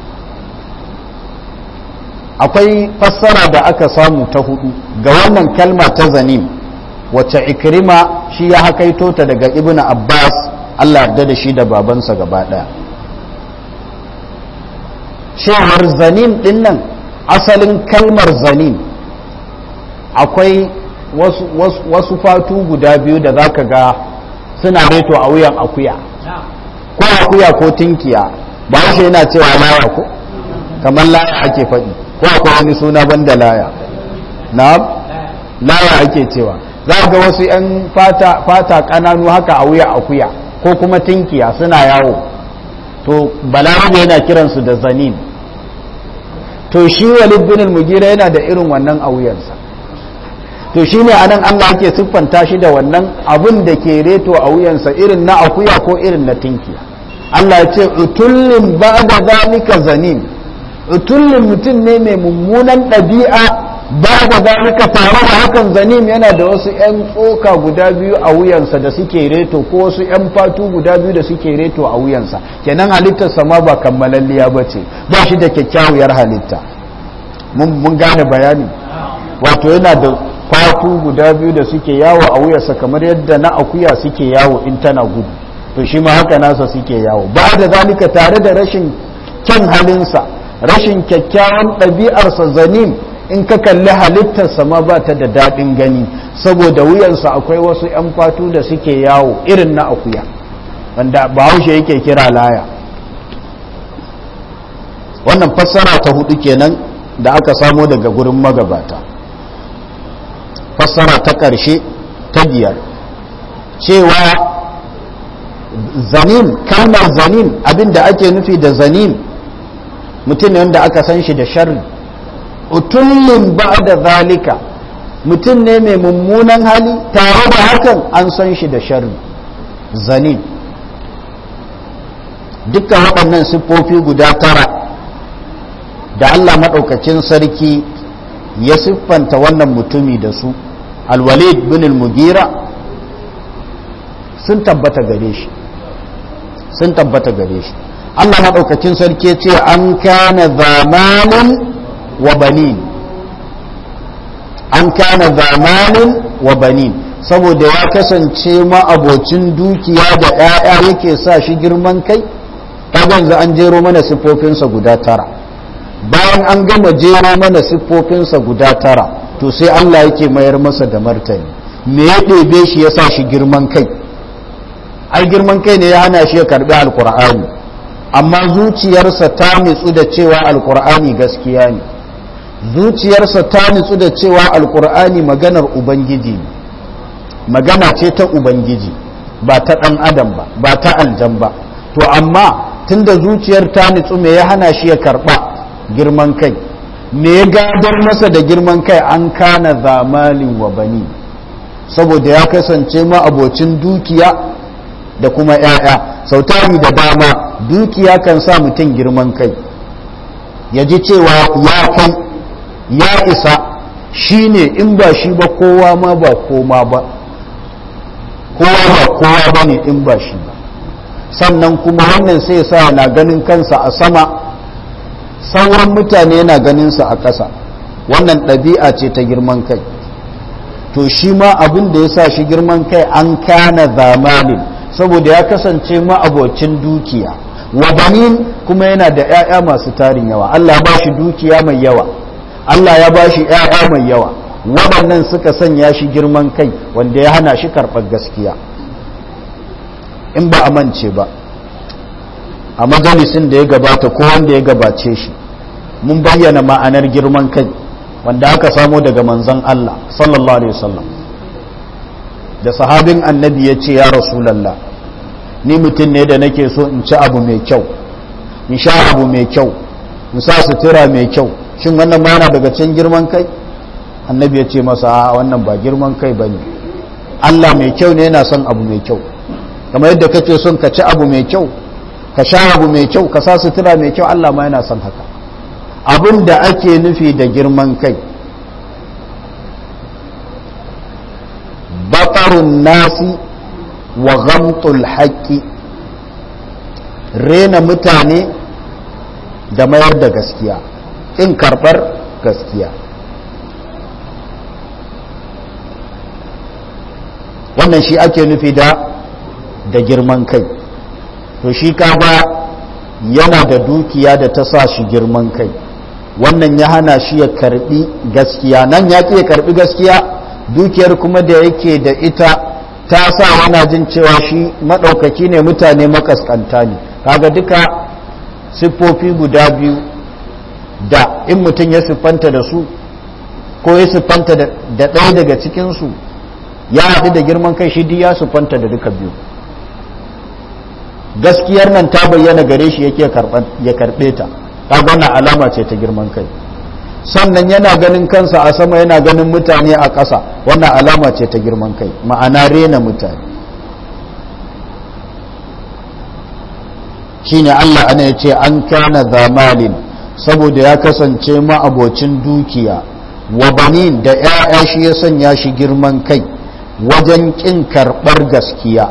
akwai fassara da aka samu ta hudu ga wannan kalma ta zanim wacce ikrima shi ya hakaito ta daga ibnu abbas allah yarda da shi da babansa gaba daya cewar zanim din nan asalin kalmar zanim akwai wasu, wasu, wasu fatu guda biyu da zaka ga suna reto a wuyan akuya ko akuya ko tinkiya ba shi yana cewa laya ko kamar laya ake faɗi ko akwai wani suna banda laya na laya ake cewa za ga wasu 'yan fata, fata ƙananu haka a wuya akuya ko kuma tinkiya suna yawo to balarabe yana kiransu da zanin to shi walid bin mugira yana da irin wannan a wuyansa to shi ne anan Allah ake siffanta shi da wannan abun da ke reto a wuyansa irin na akuya ko irin na tinkiya Allah ya ce utullin ba da zalika zanin utullin mutum ne mai mummunan ɗabi'a ba da zalika tare da hakan zanim yana da wasu 'yan tsoka guda biyu a wuyansa da suke reto ko wasu 'yan fatu guda biyu da suke reto a wuyansa kenan halittarsa ma ba kammalalliya ba ce ba shi da kyakkyawar halitta mun gane bayani wato yana da fatu guda biyu da suke yawo a wuyarsa kamar yadda na akuya suke yawo in tana gudu to shi ma haka nasa suke yawo ba da zalika tare da rashin kyan halinsa rashin kyakkyawan ɗabi'arsa zanin in ka kalli halittarsa ma ba ta da daɗin gani saboda wuyansa akwai wasu 'yan fatu da suke yawo irin na akuya wanda bahaushe yake kira laya wannan fassara ta hudu kenan da aka samo daga gurin magabata fassara ta ƙarshe ta biyar cewa zanin kalmar zanin abinda ake nufi da zanin mutum ne wanda aka san shi da sharri utullin ba da zalika mutum ne mai mummunan hali tare da hakan an san shi da sharri zanin dukkan waɗannan siffofi guda tara da Allah maɗaukacin sarki ya siffanta wannan mutumi da su alwalid bin al-mugira sun tabbata gare shi sun tabbata gare shi Allah maɗaukacin sarki ce an kana zamanin wa banin an kana zamanin wa banin saboda ya kasance ma'abocin dukiya da 'ya'ya yake sa shi girman kai yanzu an jero mana siffofinsa guda tara bayan an gama jero mana siffofinsa guda tara to sai Allah yake mayar masa da martani me ya ɗebe shi ya sa shi girman kai ai girman kai ne ya hana shi ya karbi alkur'ani amma zuciyarsa ta nitsu da cewa alkur'ani gaskiya ne zuciyarsa ta nitsu da cewa alkur'ani maganar ubangiji ne magana ce ta ubangiji ba ta ɗan adam ba ba ta aljan ba to amma tunda zuciyar ta nitsu me ya hana shi ya karɓa girman kai me ya gadar masa da girman kai an kana zamalin wa bani saboda ya kasance ma abocin dukiya da kuma 'ya'ya sautari da dama dukiya kan sa mutum girman kai ya ji cewa ya kai ya isa shi ne in ba shi ba kowa ma ba koma ba kowa ba kowa ba ne in ba shi ba sannan kuma wannan sai sa na ganin kansa a sama sauran mutane yana ganinsa a ƙasa wannan ɗabi'a ce ta girman kai to shi ma abin da ya sa shi girman kai an kana zamanin saboda ya kasance ma'abocin dukiya wabanin kuma yana da 'ya'ya masu tarin yawa Allah ya ba shi dukiya mai yawa Allah ya ba shi 'ya'ya mai yawa waɗannan suka sanya shi girman kai wanda ya hana shi karɓar gaskiya in ba a mance ba a majalisin da ya gabata ko wanda ya gabace shi mun bayyana ma'anar girman kai wanda aka samo daga manzon Allah sallallahu alaihi wasallam da sahabin annabi ya ce ya rasulallah ni mutum ne da nake so in ci abu mai kyau in sha abu mai kyau in sa sutura mai kyau shin wannan ma daga cikin girman kai annabi ya ce masa a wannan ba girman kai ba ne Allah mai kyau ne yana son abu mai kyau kamar yadda kake son ka ci abu mai kyau ka sha abu mai kyau ka sa sutura mai kyau Allah ma yana son haka abin da ake nufi da girman kai batarun nasi wa ghamtul haqqi rena mutane da mayar da gaskiya in karɓar gaskiya wannan shi ake nufi da da girman kai to shi kaga yana da dukiya da ta sa shi girman kai wannan ya hana shi ya karbi gaskiya nan ya ya karbi gaskiya dukiyar kuma da yake da ita ta sa yana jin cewa shi maɗaukaki ne mutane makaskanta ne kaga duka siffofi guda biyu da in mutum ya siffanta da su ko ya siffanta da ɗaya daga cikinsu ya haɗu da girman kai shi ya siffanta da duka biyu gaskiyar nan ta bayyana gare shi yake ya karɓe ta kaga wannan alama ce ta girman kai sannan yana ganin kansa a sama yana ganin mutane a ƙasa wannan alama ce ta girman kai ma'ana rena mutane shine Allah ana ya ce an kana zamalin saboda ya kasance ma'abocin dukiya wa banin da 'ya'ya shi ya sanya shi girman kai wajen ƙin karɓar gaskiya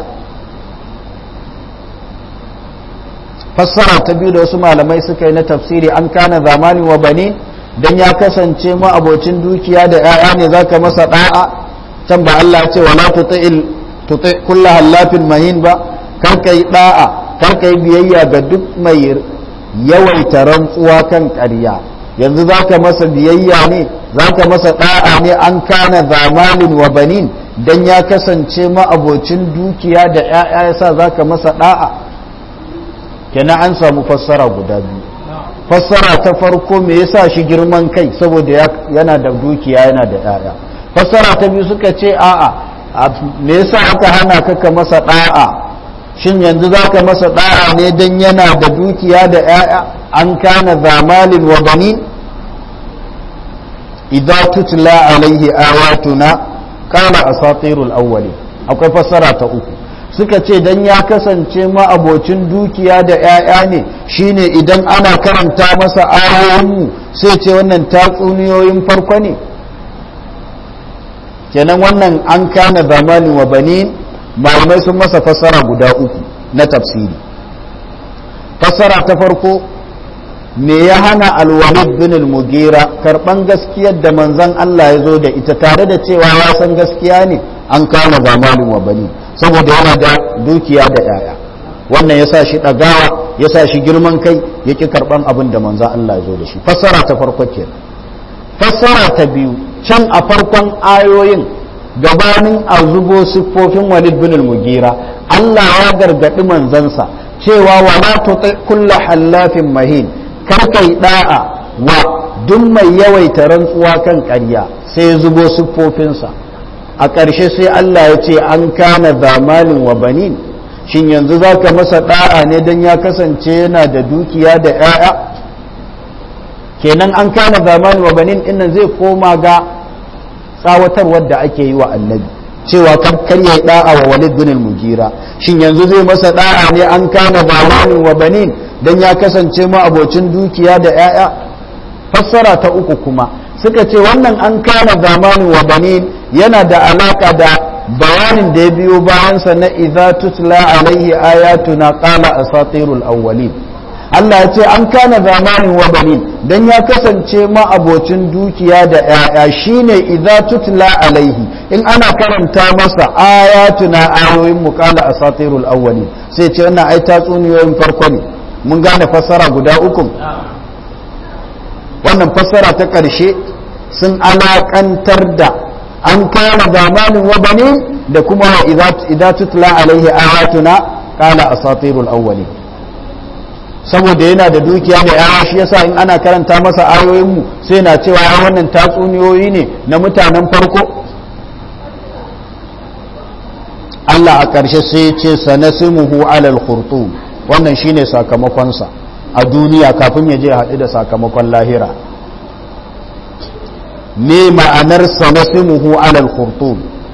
fassara ta biyu da wasu malamai suka yi na tafsiri an kana zamani wa bani dan ya kasance ma abocin dukiya da 'ya'ya ne zaka masa da'a can ba Allah ce wala tuti'il tuti kullu hallafin mahin ba karka yi da'a karka yi biyayya ga duk mai yawaita rantsuwa kan ƙarya yanzu za ka masa biyayya ne za ka masa da'a ne an kana zamalin wa banin dan ya kasance ma'abocin dukiya da 'ya'ya yasa za ka masa da'a kenan an samu fassara guda biyu fassara ta farko me yasa shi girman kai saboda yana da dukiya yana da 'ya'ya fassara ta biyu suka ce a'a me yasa aka hana ka ka masa da'a shin yanzu zaka masa da'a ne dan yana da dukiya da 'ya'ya an kana zamalin wa banin idza tutla alaihi ayatuna qala asatirul awwalin akwai fassara ta uku suka ce dan ya kasance ma abocin dukiya da 'ya'ya ne shine idan ana karanta masa ayoyinmu sai ce wannan tatsuniyoyin farko ne kenan wannan an kana zamanin wa banin malamai sun masa fassara guda uku na tafsiri fassara ta farko me ya hana alwalid bin al-mugira karban gaskiyar da manzon Allah ya zo da ita tare da cewa ya san gaskiya ne an kana zamanin wa banin saboda yana da dukiya da yaya wannan ya sa shi ɗagawa ya sa shi girman kai ya ƙi karɓan abin da manzan Allah ya zo da shi fassara ta farko ke fassara ta biyu can a farkon ayoyin gabanin a zubo siffofin walid bin mugira Allah ya gargaɗi manzansa cewa wala tuti kulla hallafin mahin kar kai da'a wa duk mai yawaita rantsuwa kan ƙarya sai ya zubo siffofinsa a ƙarshe sai Allah ya ce an kana zamanin wa banin shin yanzu za ka masa ɗa'a ne don ya kasance yana da dukiya da 'ya'ya kenan an kana zamanin wa banin innan zai koma ga tsawatarwar da ake yi wa annabi cewa kar ya ɗa'a wa walid bin mugira shin yanzu zai masa ɗa'a ne an kana zamanin wa banin don ya kasance ma abocin dukiya da 'ya'ya fassara ta uku kuma suka ce wannan an kana zamanin wa banin yana da alaka da bayanin da ya biyo bayansa na idza tutla alaihi ayatuna qala asatirul awwalin Allah ya ce an kana zamanin wa banin dan ya kasance ma abocin dukiya da yaya shine idza tutla alaihi in ana karanta masa ayatuna ayoyin mu qala asatirul awwalin sai ce wannan ai tatsuniyoyin farko ne mun gane fassara guda uku wannan fassara ta ƙarshe sun alaƙantar da an kama zamanin wa bane da kuma idza tutla alaihi ayatuna qala asatirul awwali saboda yana da dukiya mai yawa shi yasa in ana karanta masa ayoyin mu sai na cewa ai wannan tatsuniyoyi ne na mutanen farko Allah a ƙarshe sai ya ce sanasimuhu alal khurtum wannan shine sakamakonsa a duniya kafin ya je haɗu da sakamakon lahira me ma'anar sanasimuhu alal khurtum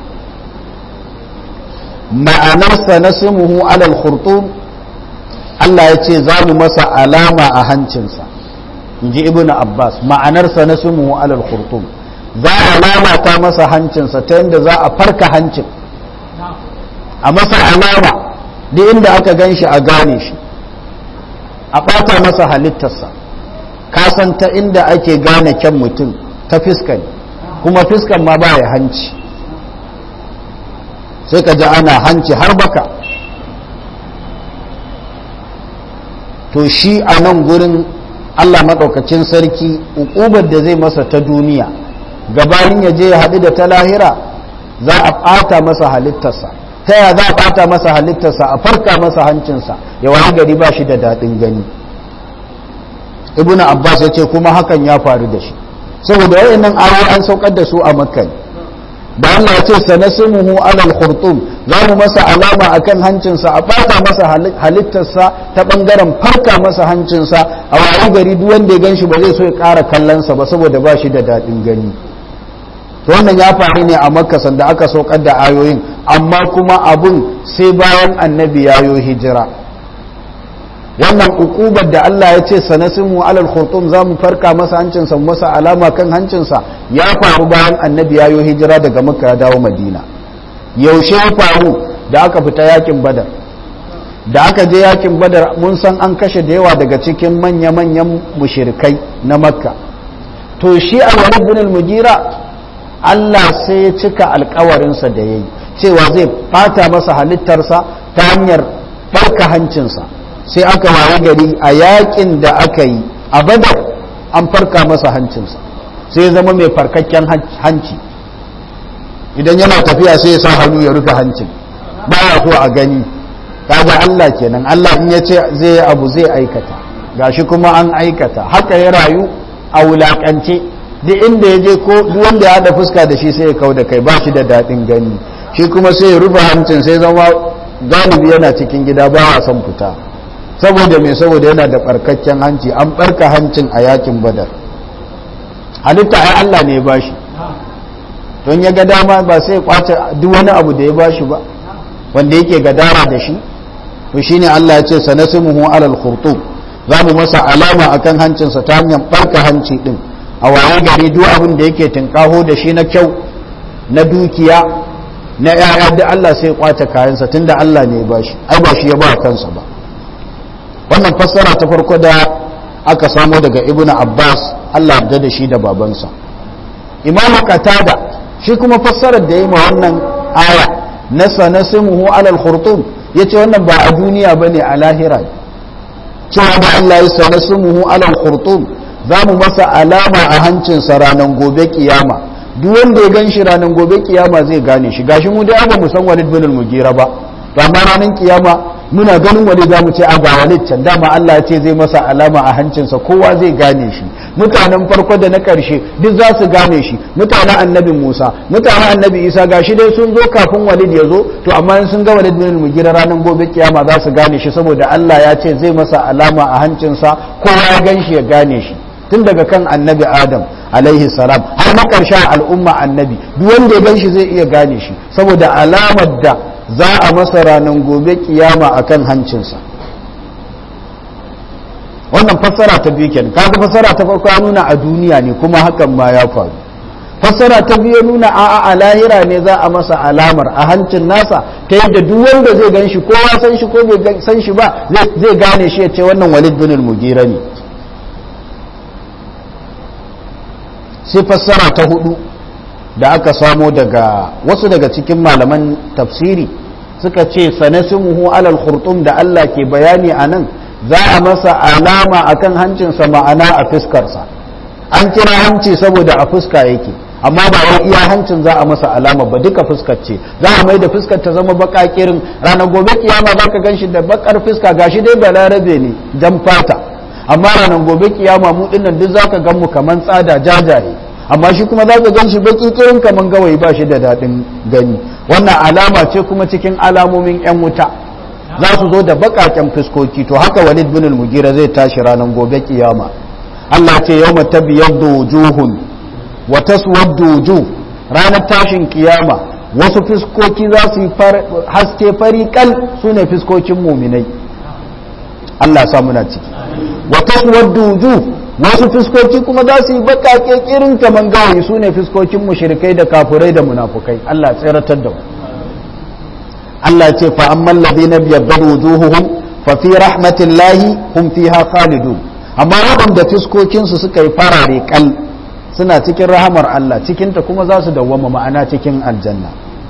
ma'anar sanasimuhu alal khurtum Allah ya ce za mu masa alama a hancinsa in ji ibn Abbas ma'anar sanasimuhu alal khurtum za a lalata masa hancinsa ta yadda za a farka hancin a masa alama duk inda aka gan shi a gane shi a ɓata masa halittarsa kasan ta inda ake gane kyan mutum ta fiskan kuma fiskan ma ba ya hanci sai ka ji ana hanci har baka to shi a nan gurin allah maɗaukacin sarki ukubar da zai masa ta duniya gabanin ya je ya haɗu da ta lahira za a ɓata masa halittarsa ta ya za a ɓata masa halittarsa a farka masa hancinsa ya wani gari ba shi da daɗin gani ibn abbas ya ce kuma hakan ya faru da shi saboda wayannan ayoyi an saukar da su a makka da Allah ya ce sanasimuhu alal khurtum za mu masa alama akan hancinsa a ɓata masa halittarsa ta ɓangaren farka masa hancinsa a wani gari duk wanda ya gan shi ba zai so ya ƙara kallonsa ba saboda ba shi da daɗin gani to wannan ya faru ne a makka sanda aka saukar da ayoyin amma kuma abun sai bayan annabi ya yo hijira wannan ukubar da Allah ya ce sanasimu alal khurtum za mu farka masa hancinsa masa alama kan hancinsa ya faru bayan annabi ya yo hijira daga makka ya dawo madina yaushe ya faru da aka fita yakin badar da aka je yakin badar mun san an kashe da yawa daga cikin manya-manyan mushirikai na makka to shi alwalid bin al-mugira Allah sai ya cika alkawarinsa da ya yi cewa zai fata masa halittarsa ta hanyar barka hancinsa sai aka waye gari a yakin da aka yi a badar an farka masa hancinsa sai zama mai farkakken hanci idan yana tafiya sai ya sa hannu ya rufe hancin ba ya so a gani kaga Allah kenan Allah in ya ce zai abu zai aikata gashi kuma an aikata haka ya rayu a wulakance duk inda ya je ko duk wanda ya haɗa fuska da shi sai ya kau da kai ba shi da daɗin gani shi kuma sai ya rufe hancin sai zama galibi yana cikin gida ba a son fita saboda mai saboda yana da ɓarkakken hanci an ɓarka hancin a yakin badar halitta ai Allah ne ya bashi don ya ga dama ba sai ya kwace duk wani abu da ya bashi ba wanda yake gadara da shi to shine Allah ya ce sanasimuhu alal khurtum za mu masa alama akan hancinsa ta hanyar barka hanci din a waye gari duk abin da yake tinkaho da shi na kyau na dukiya na yaya da Allah sai ya kwace kayansa tunda Allah ne ya bashi ai ba shi ya ba kansa ba wannan fassara ta farko da aka samo daga ibnu abbas Allah ya da shi da babansa imamu qatada shi kuma fassarar da ya yi ma wannan aya na sanasimuhu alal khurtum yace wannan ba a duniya bane a lahira cewa da Allah ya sanasimuhu alal khurtum za mu masa alama a hancinsa ranar gobe kiyama duk wanda ya gan shi ranar gobe kiyama zai gane shi gashi mu dai ba mu san Walid bin al-Mughira ba to amma ranar kiyama muna ganin wani za mu ce a ga Walid can dama Allah ya ce zai masa alama a hancinsa kowa zai gane shi mutanen farko da na karshe duk za su gane shi mutanen annabi Musa mutanen annabi Isa gashi dai sun zo kafin Walid ya zo to amma in sun ga Walid bin al-Mughira ranar gobe kiyama za su gane shi saboda Allah ya ce zai masa alama a hancinsa kowa ya gan shi ya gane shi tun daga kan annabi adam alaihi salam har na ƙarshen al'umma annabi duk wanda ya gan shi zai iya gane shi saboda alamar da za a masa ranar gobe kiyama akan hancinsa wannan fassara ta biyu kenan kaga fassara ta farko ya nuna a duniya ne kuma hakan ma ya faru fassara ta biyu nuna a a lahira ne za a masa alamar a hancin nasa ta yadda duk wanda zai gan shi ko ya san shi ko bai san shi ba zai gane shi ya ce wannan walid bin al-mugira ne sai fassara ta hudu da aka samo daga wasu daga cikin malaman tafsiri suka ce sanasimuhu alal khurtum da Allah ke bayani a nan za a masa alama akan hancinsa ma'ana a fuskarsa an kira hanci saboda a fuska yake amma ba wai iya hancin za a masa alama ba duka fuskar ce za a mai da fuskar ta zama baka kirin ranar gobe kiyama za ka gan shi da bakar fuska gashi dai balarabe ne jan fata amma ranar gobe kiyama mu dinnan duk zaka gan mu kaman tsada jajaye amma shi kuma zaka gan shi baki kirin kaman gawayi ba shi da dadin gani wannan alama ce kuma cikin alamomin yan wuta za su zo da bakaken fuskoki to haka walid bin al-mugira zai tashi ranar gobe kiyama Allah ce yawma tabyaddu wujuhun wa taswaddu wujuh ranar tashin kiyama wasu fuskoki za su yi haske fari kal sune fuskokin muminai Allah sa muna ciki wa taswaddu wujuh wasu fuskoki kuma za su yi bakake kirin kaman gawayi su ne fuskokin mushrikai da kafurai da munafukai Allah tsiratar da mu Allah ce fa amman ladina biyaddadu wujuhuhum fa fi rahmatillahi hum fiha khalidun amma waɗanda fuskokin su suka yi farare kal suna cikin rahamar Allah cikin ta kuma za su dawwama ma'ana cikin aljanna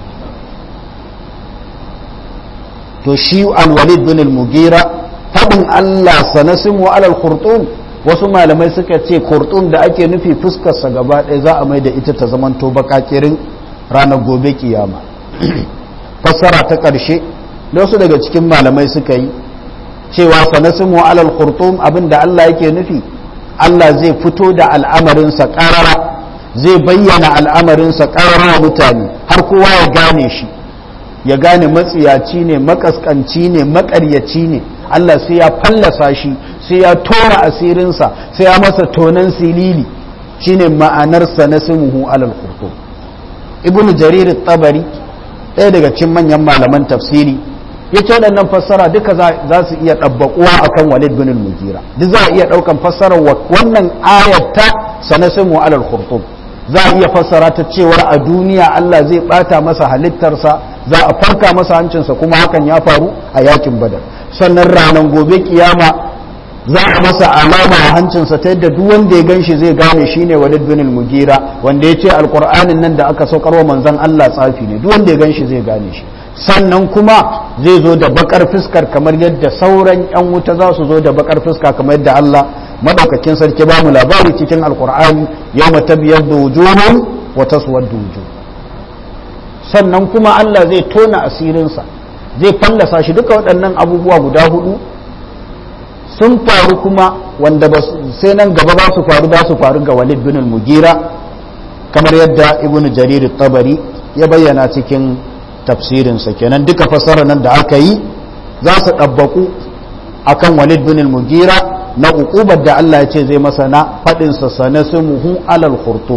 to shi al-walid bin al-mugira faɗin Allah sanasimu alal khurtum wasu malamai suka ce khurtum da ake nufi fuskarsa gaba ɗaya za a mai da ita ta zamanto bakakirin ranar gobe kiyama fassara ta ƙarshe da wasu daga cikin malamai suka yi cewa sanasimu alal khurtum abin da Allah yake nufi Allah zai fito da al'amarinsa ƙarara zai bayyana al'amarinsa ƙarara mutane har kowa ya gane shi ya gane matsiyaci ne makaskanci ne makaryaci ne Allah sai ya fallasa shi sai ya tona asirinsa sai ya masa tonan silili shine ma'anarsa na simuhu alal khurtum ibnu jarir tabari ɗaya daga cikin manyan malaman tafsiri ya ce waɗannan fassara duka za su iya ɗabbaƙuwa akan walid bin al-mugira duk za a iya ɗaukan fassarar wannan ayat ta sanasimu alal khurtum za a iya fassara ta cewar a duniya Allah zai ɓata masa halittarsa za a farka masa hancinsa kuma hakan ya faru a yakin badar sannan ranar gobe kiyama za a masa alama a hancinsa ta yadda duk wanda ya gan shi zai gane shi ne walid bin mugira wanda ya ce alkur'anin nan da aka saukarwa manzan Allah tsafi ne duk wanda ya gan shi zai gane shi sannan kuma zai zo da bakar fuskar kamar yadda sauran 'yan wuta za su zo da bakar fuska kamar yadda Allah madaukakin sarki ba mu labari cikin alkur'ani yau mata biyar da wujuhun wata suwar da wujuh sannan kuma Allah zai tona asirinsa zai fallasa shi duka waɗannan abubuwa guda hudu sun faru kuma wanda sai nan gaba ba su faru ba su faru ga walid bin al-mugira kamar yadda ibnu jarir tabari ya bayyana cikin tafsirinsa kenan duka fasara nan da aka yi za su ɗabbaku akan walid bin al-mugira na uqubar da Allah ya ce zai masa na faɗinsa sanasimuhu alal khurtum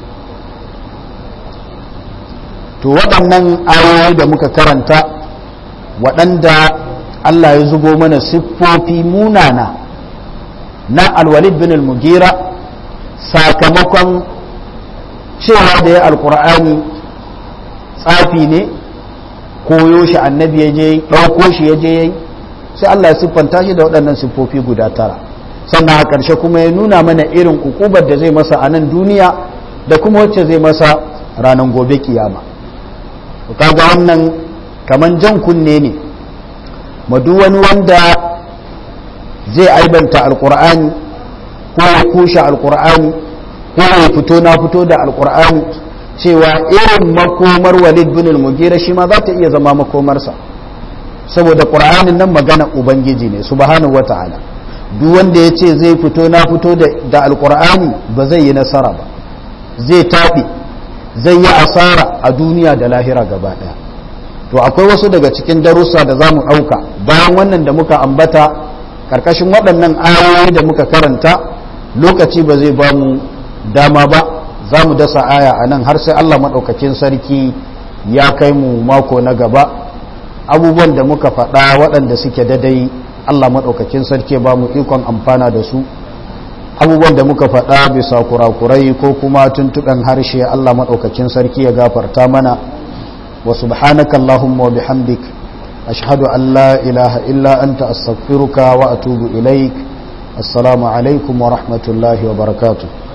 to waɗannan ayoyi da muka karanta waɗanda Allah ya zubo mana siffofi munana na alwalid bin al-mugira sakamakon cewa da ya alkur'ani tsafi ne koyo shi annabi ya je ɗauko shi ya je yayi sai Allah ya siffanta shi da waɗannan siffofi guda tara sannan a ƙarshe kuma ya nuna mana irin ukubar da zai masa a nan duniya da kuma wacce zai masa ranar gobe kiyama kaga wannan kaman jan kunne ne madu wani wanda zai aibanta alkur'ani ko ya kushe alkur'ani ko ya fito na fito da alkur'ani cewa irin makomar walid bin al-mugira shi ma za ta iya zama makomarsa saboda qur'anin nan magana ubangiji ne subhanahu wata'ala duk wanda ya ce zai fito na fito da alkur'ani ba zai yi nasara ba zai taɓi zai yi asara a duniya da lahira gaba ɗaya to akwai wasu daga cikin darussa da za mu ɗauka bayan wannan da muka ambata ƙarƙashin waɗannan ayoyi da muka karanta lokaci ba zai ba mu dama ba za mu dasa aya a nan har sai allah maɗaukakin sarki ya kai mu mako na gaba abubuwan da muka faɗa waɗanda suke dadai allah maɗaukakin sarki ba mu ikon amfana da su abubuwan da muka faɗa bisa kurakurai ko kuma tuntuɓen harshe Allah maɗaukakin sarki ya gafarta mana wa subhanaka Allahumma wa bihamdik ashhadu an la ilaha illa anta astaghfiruka wa atubu ilaik assalamu alaikum wa rahmatullahi wa barakatuh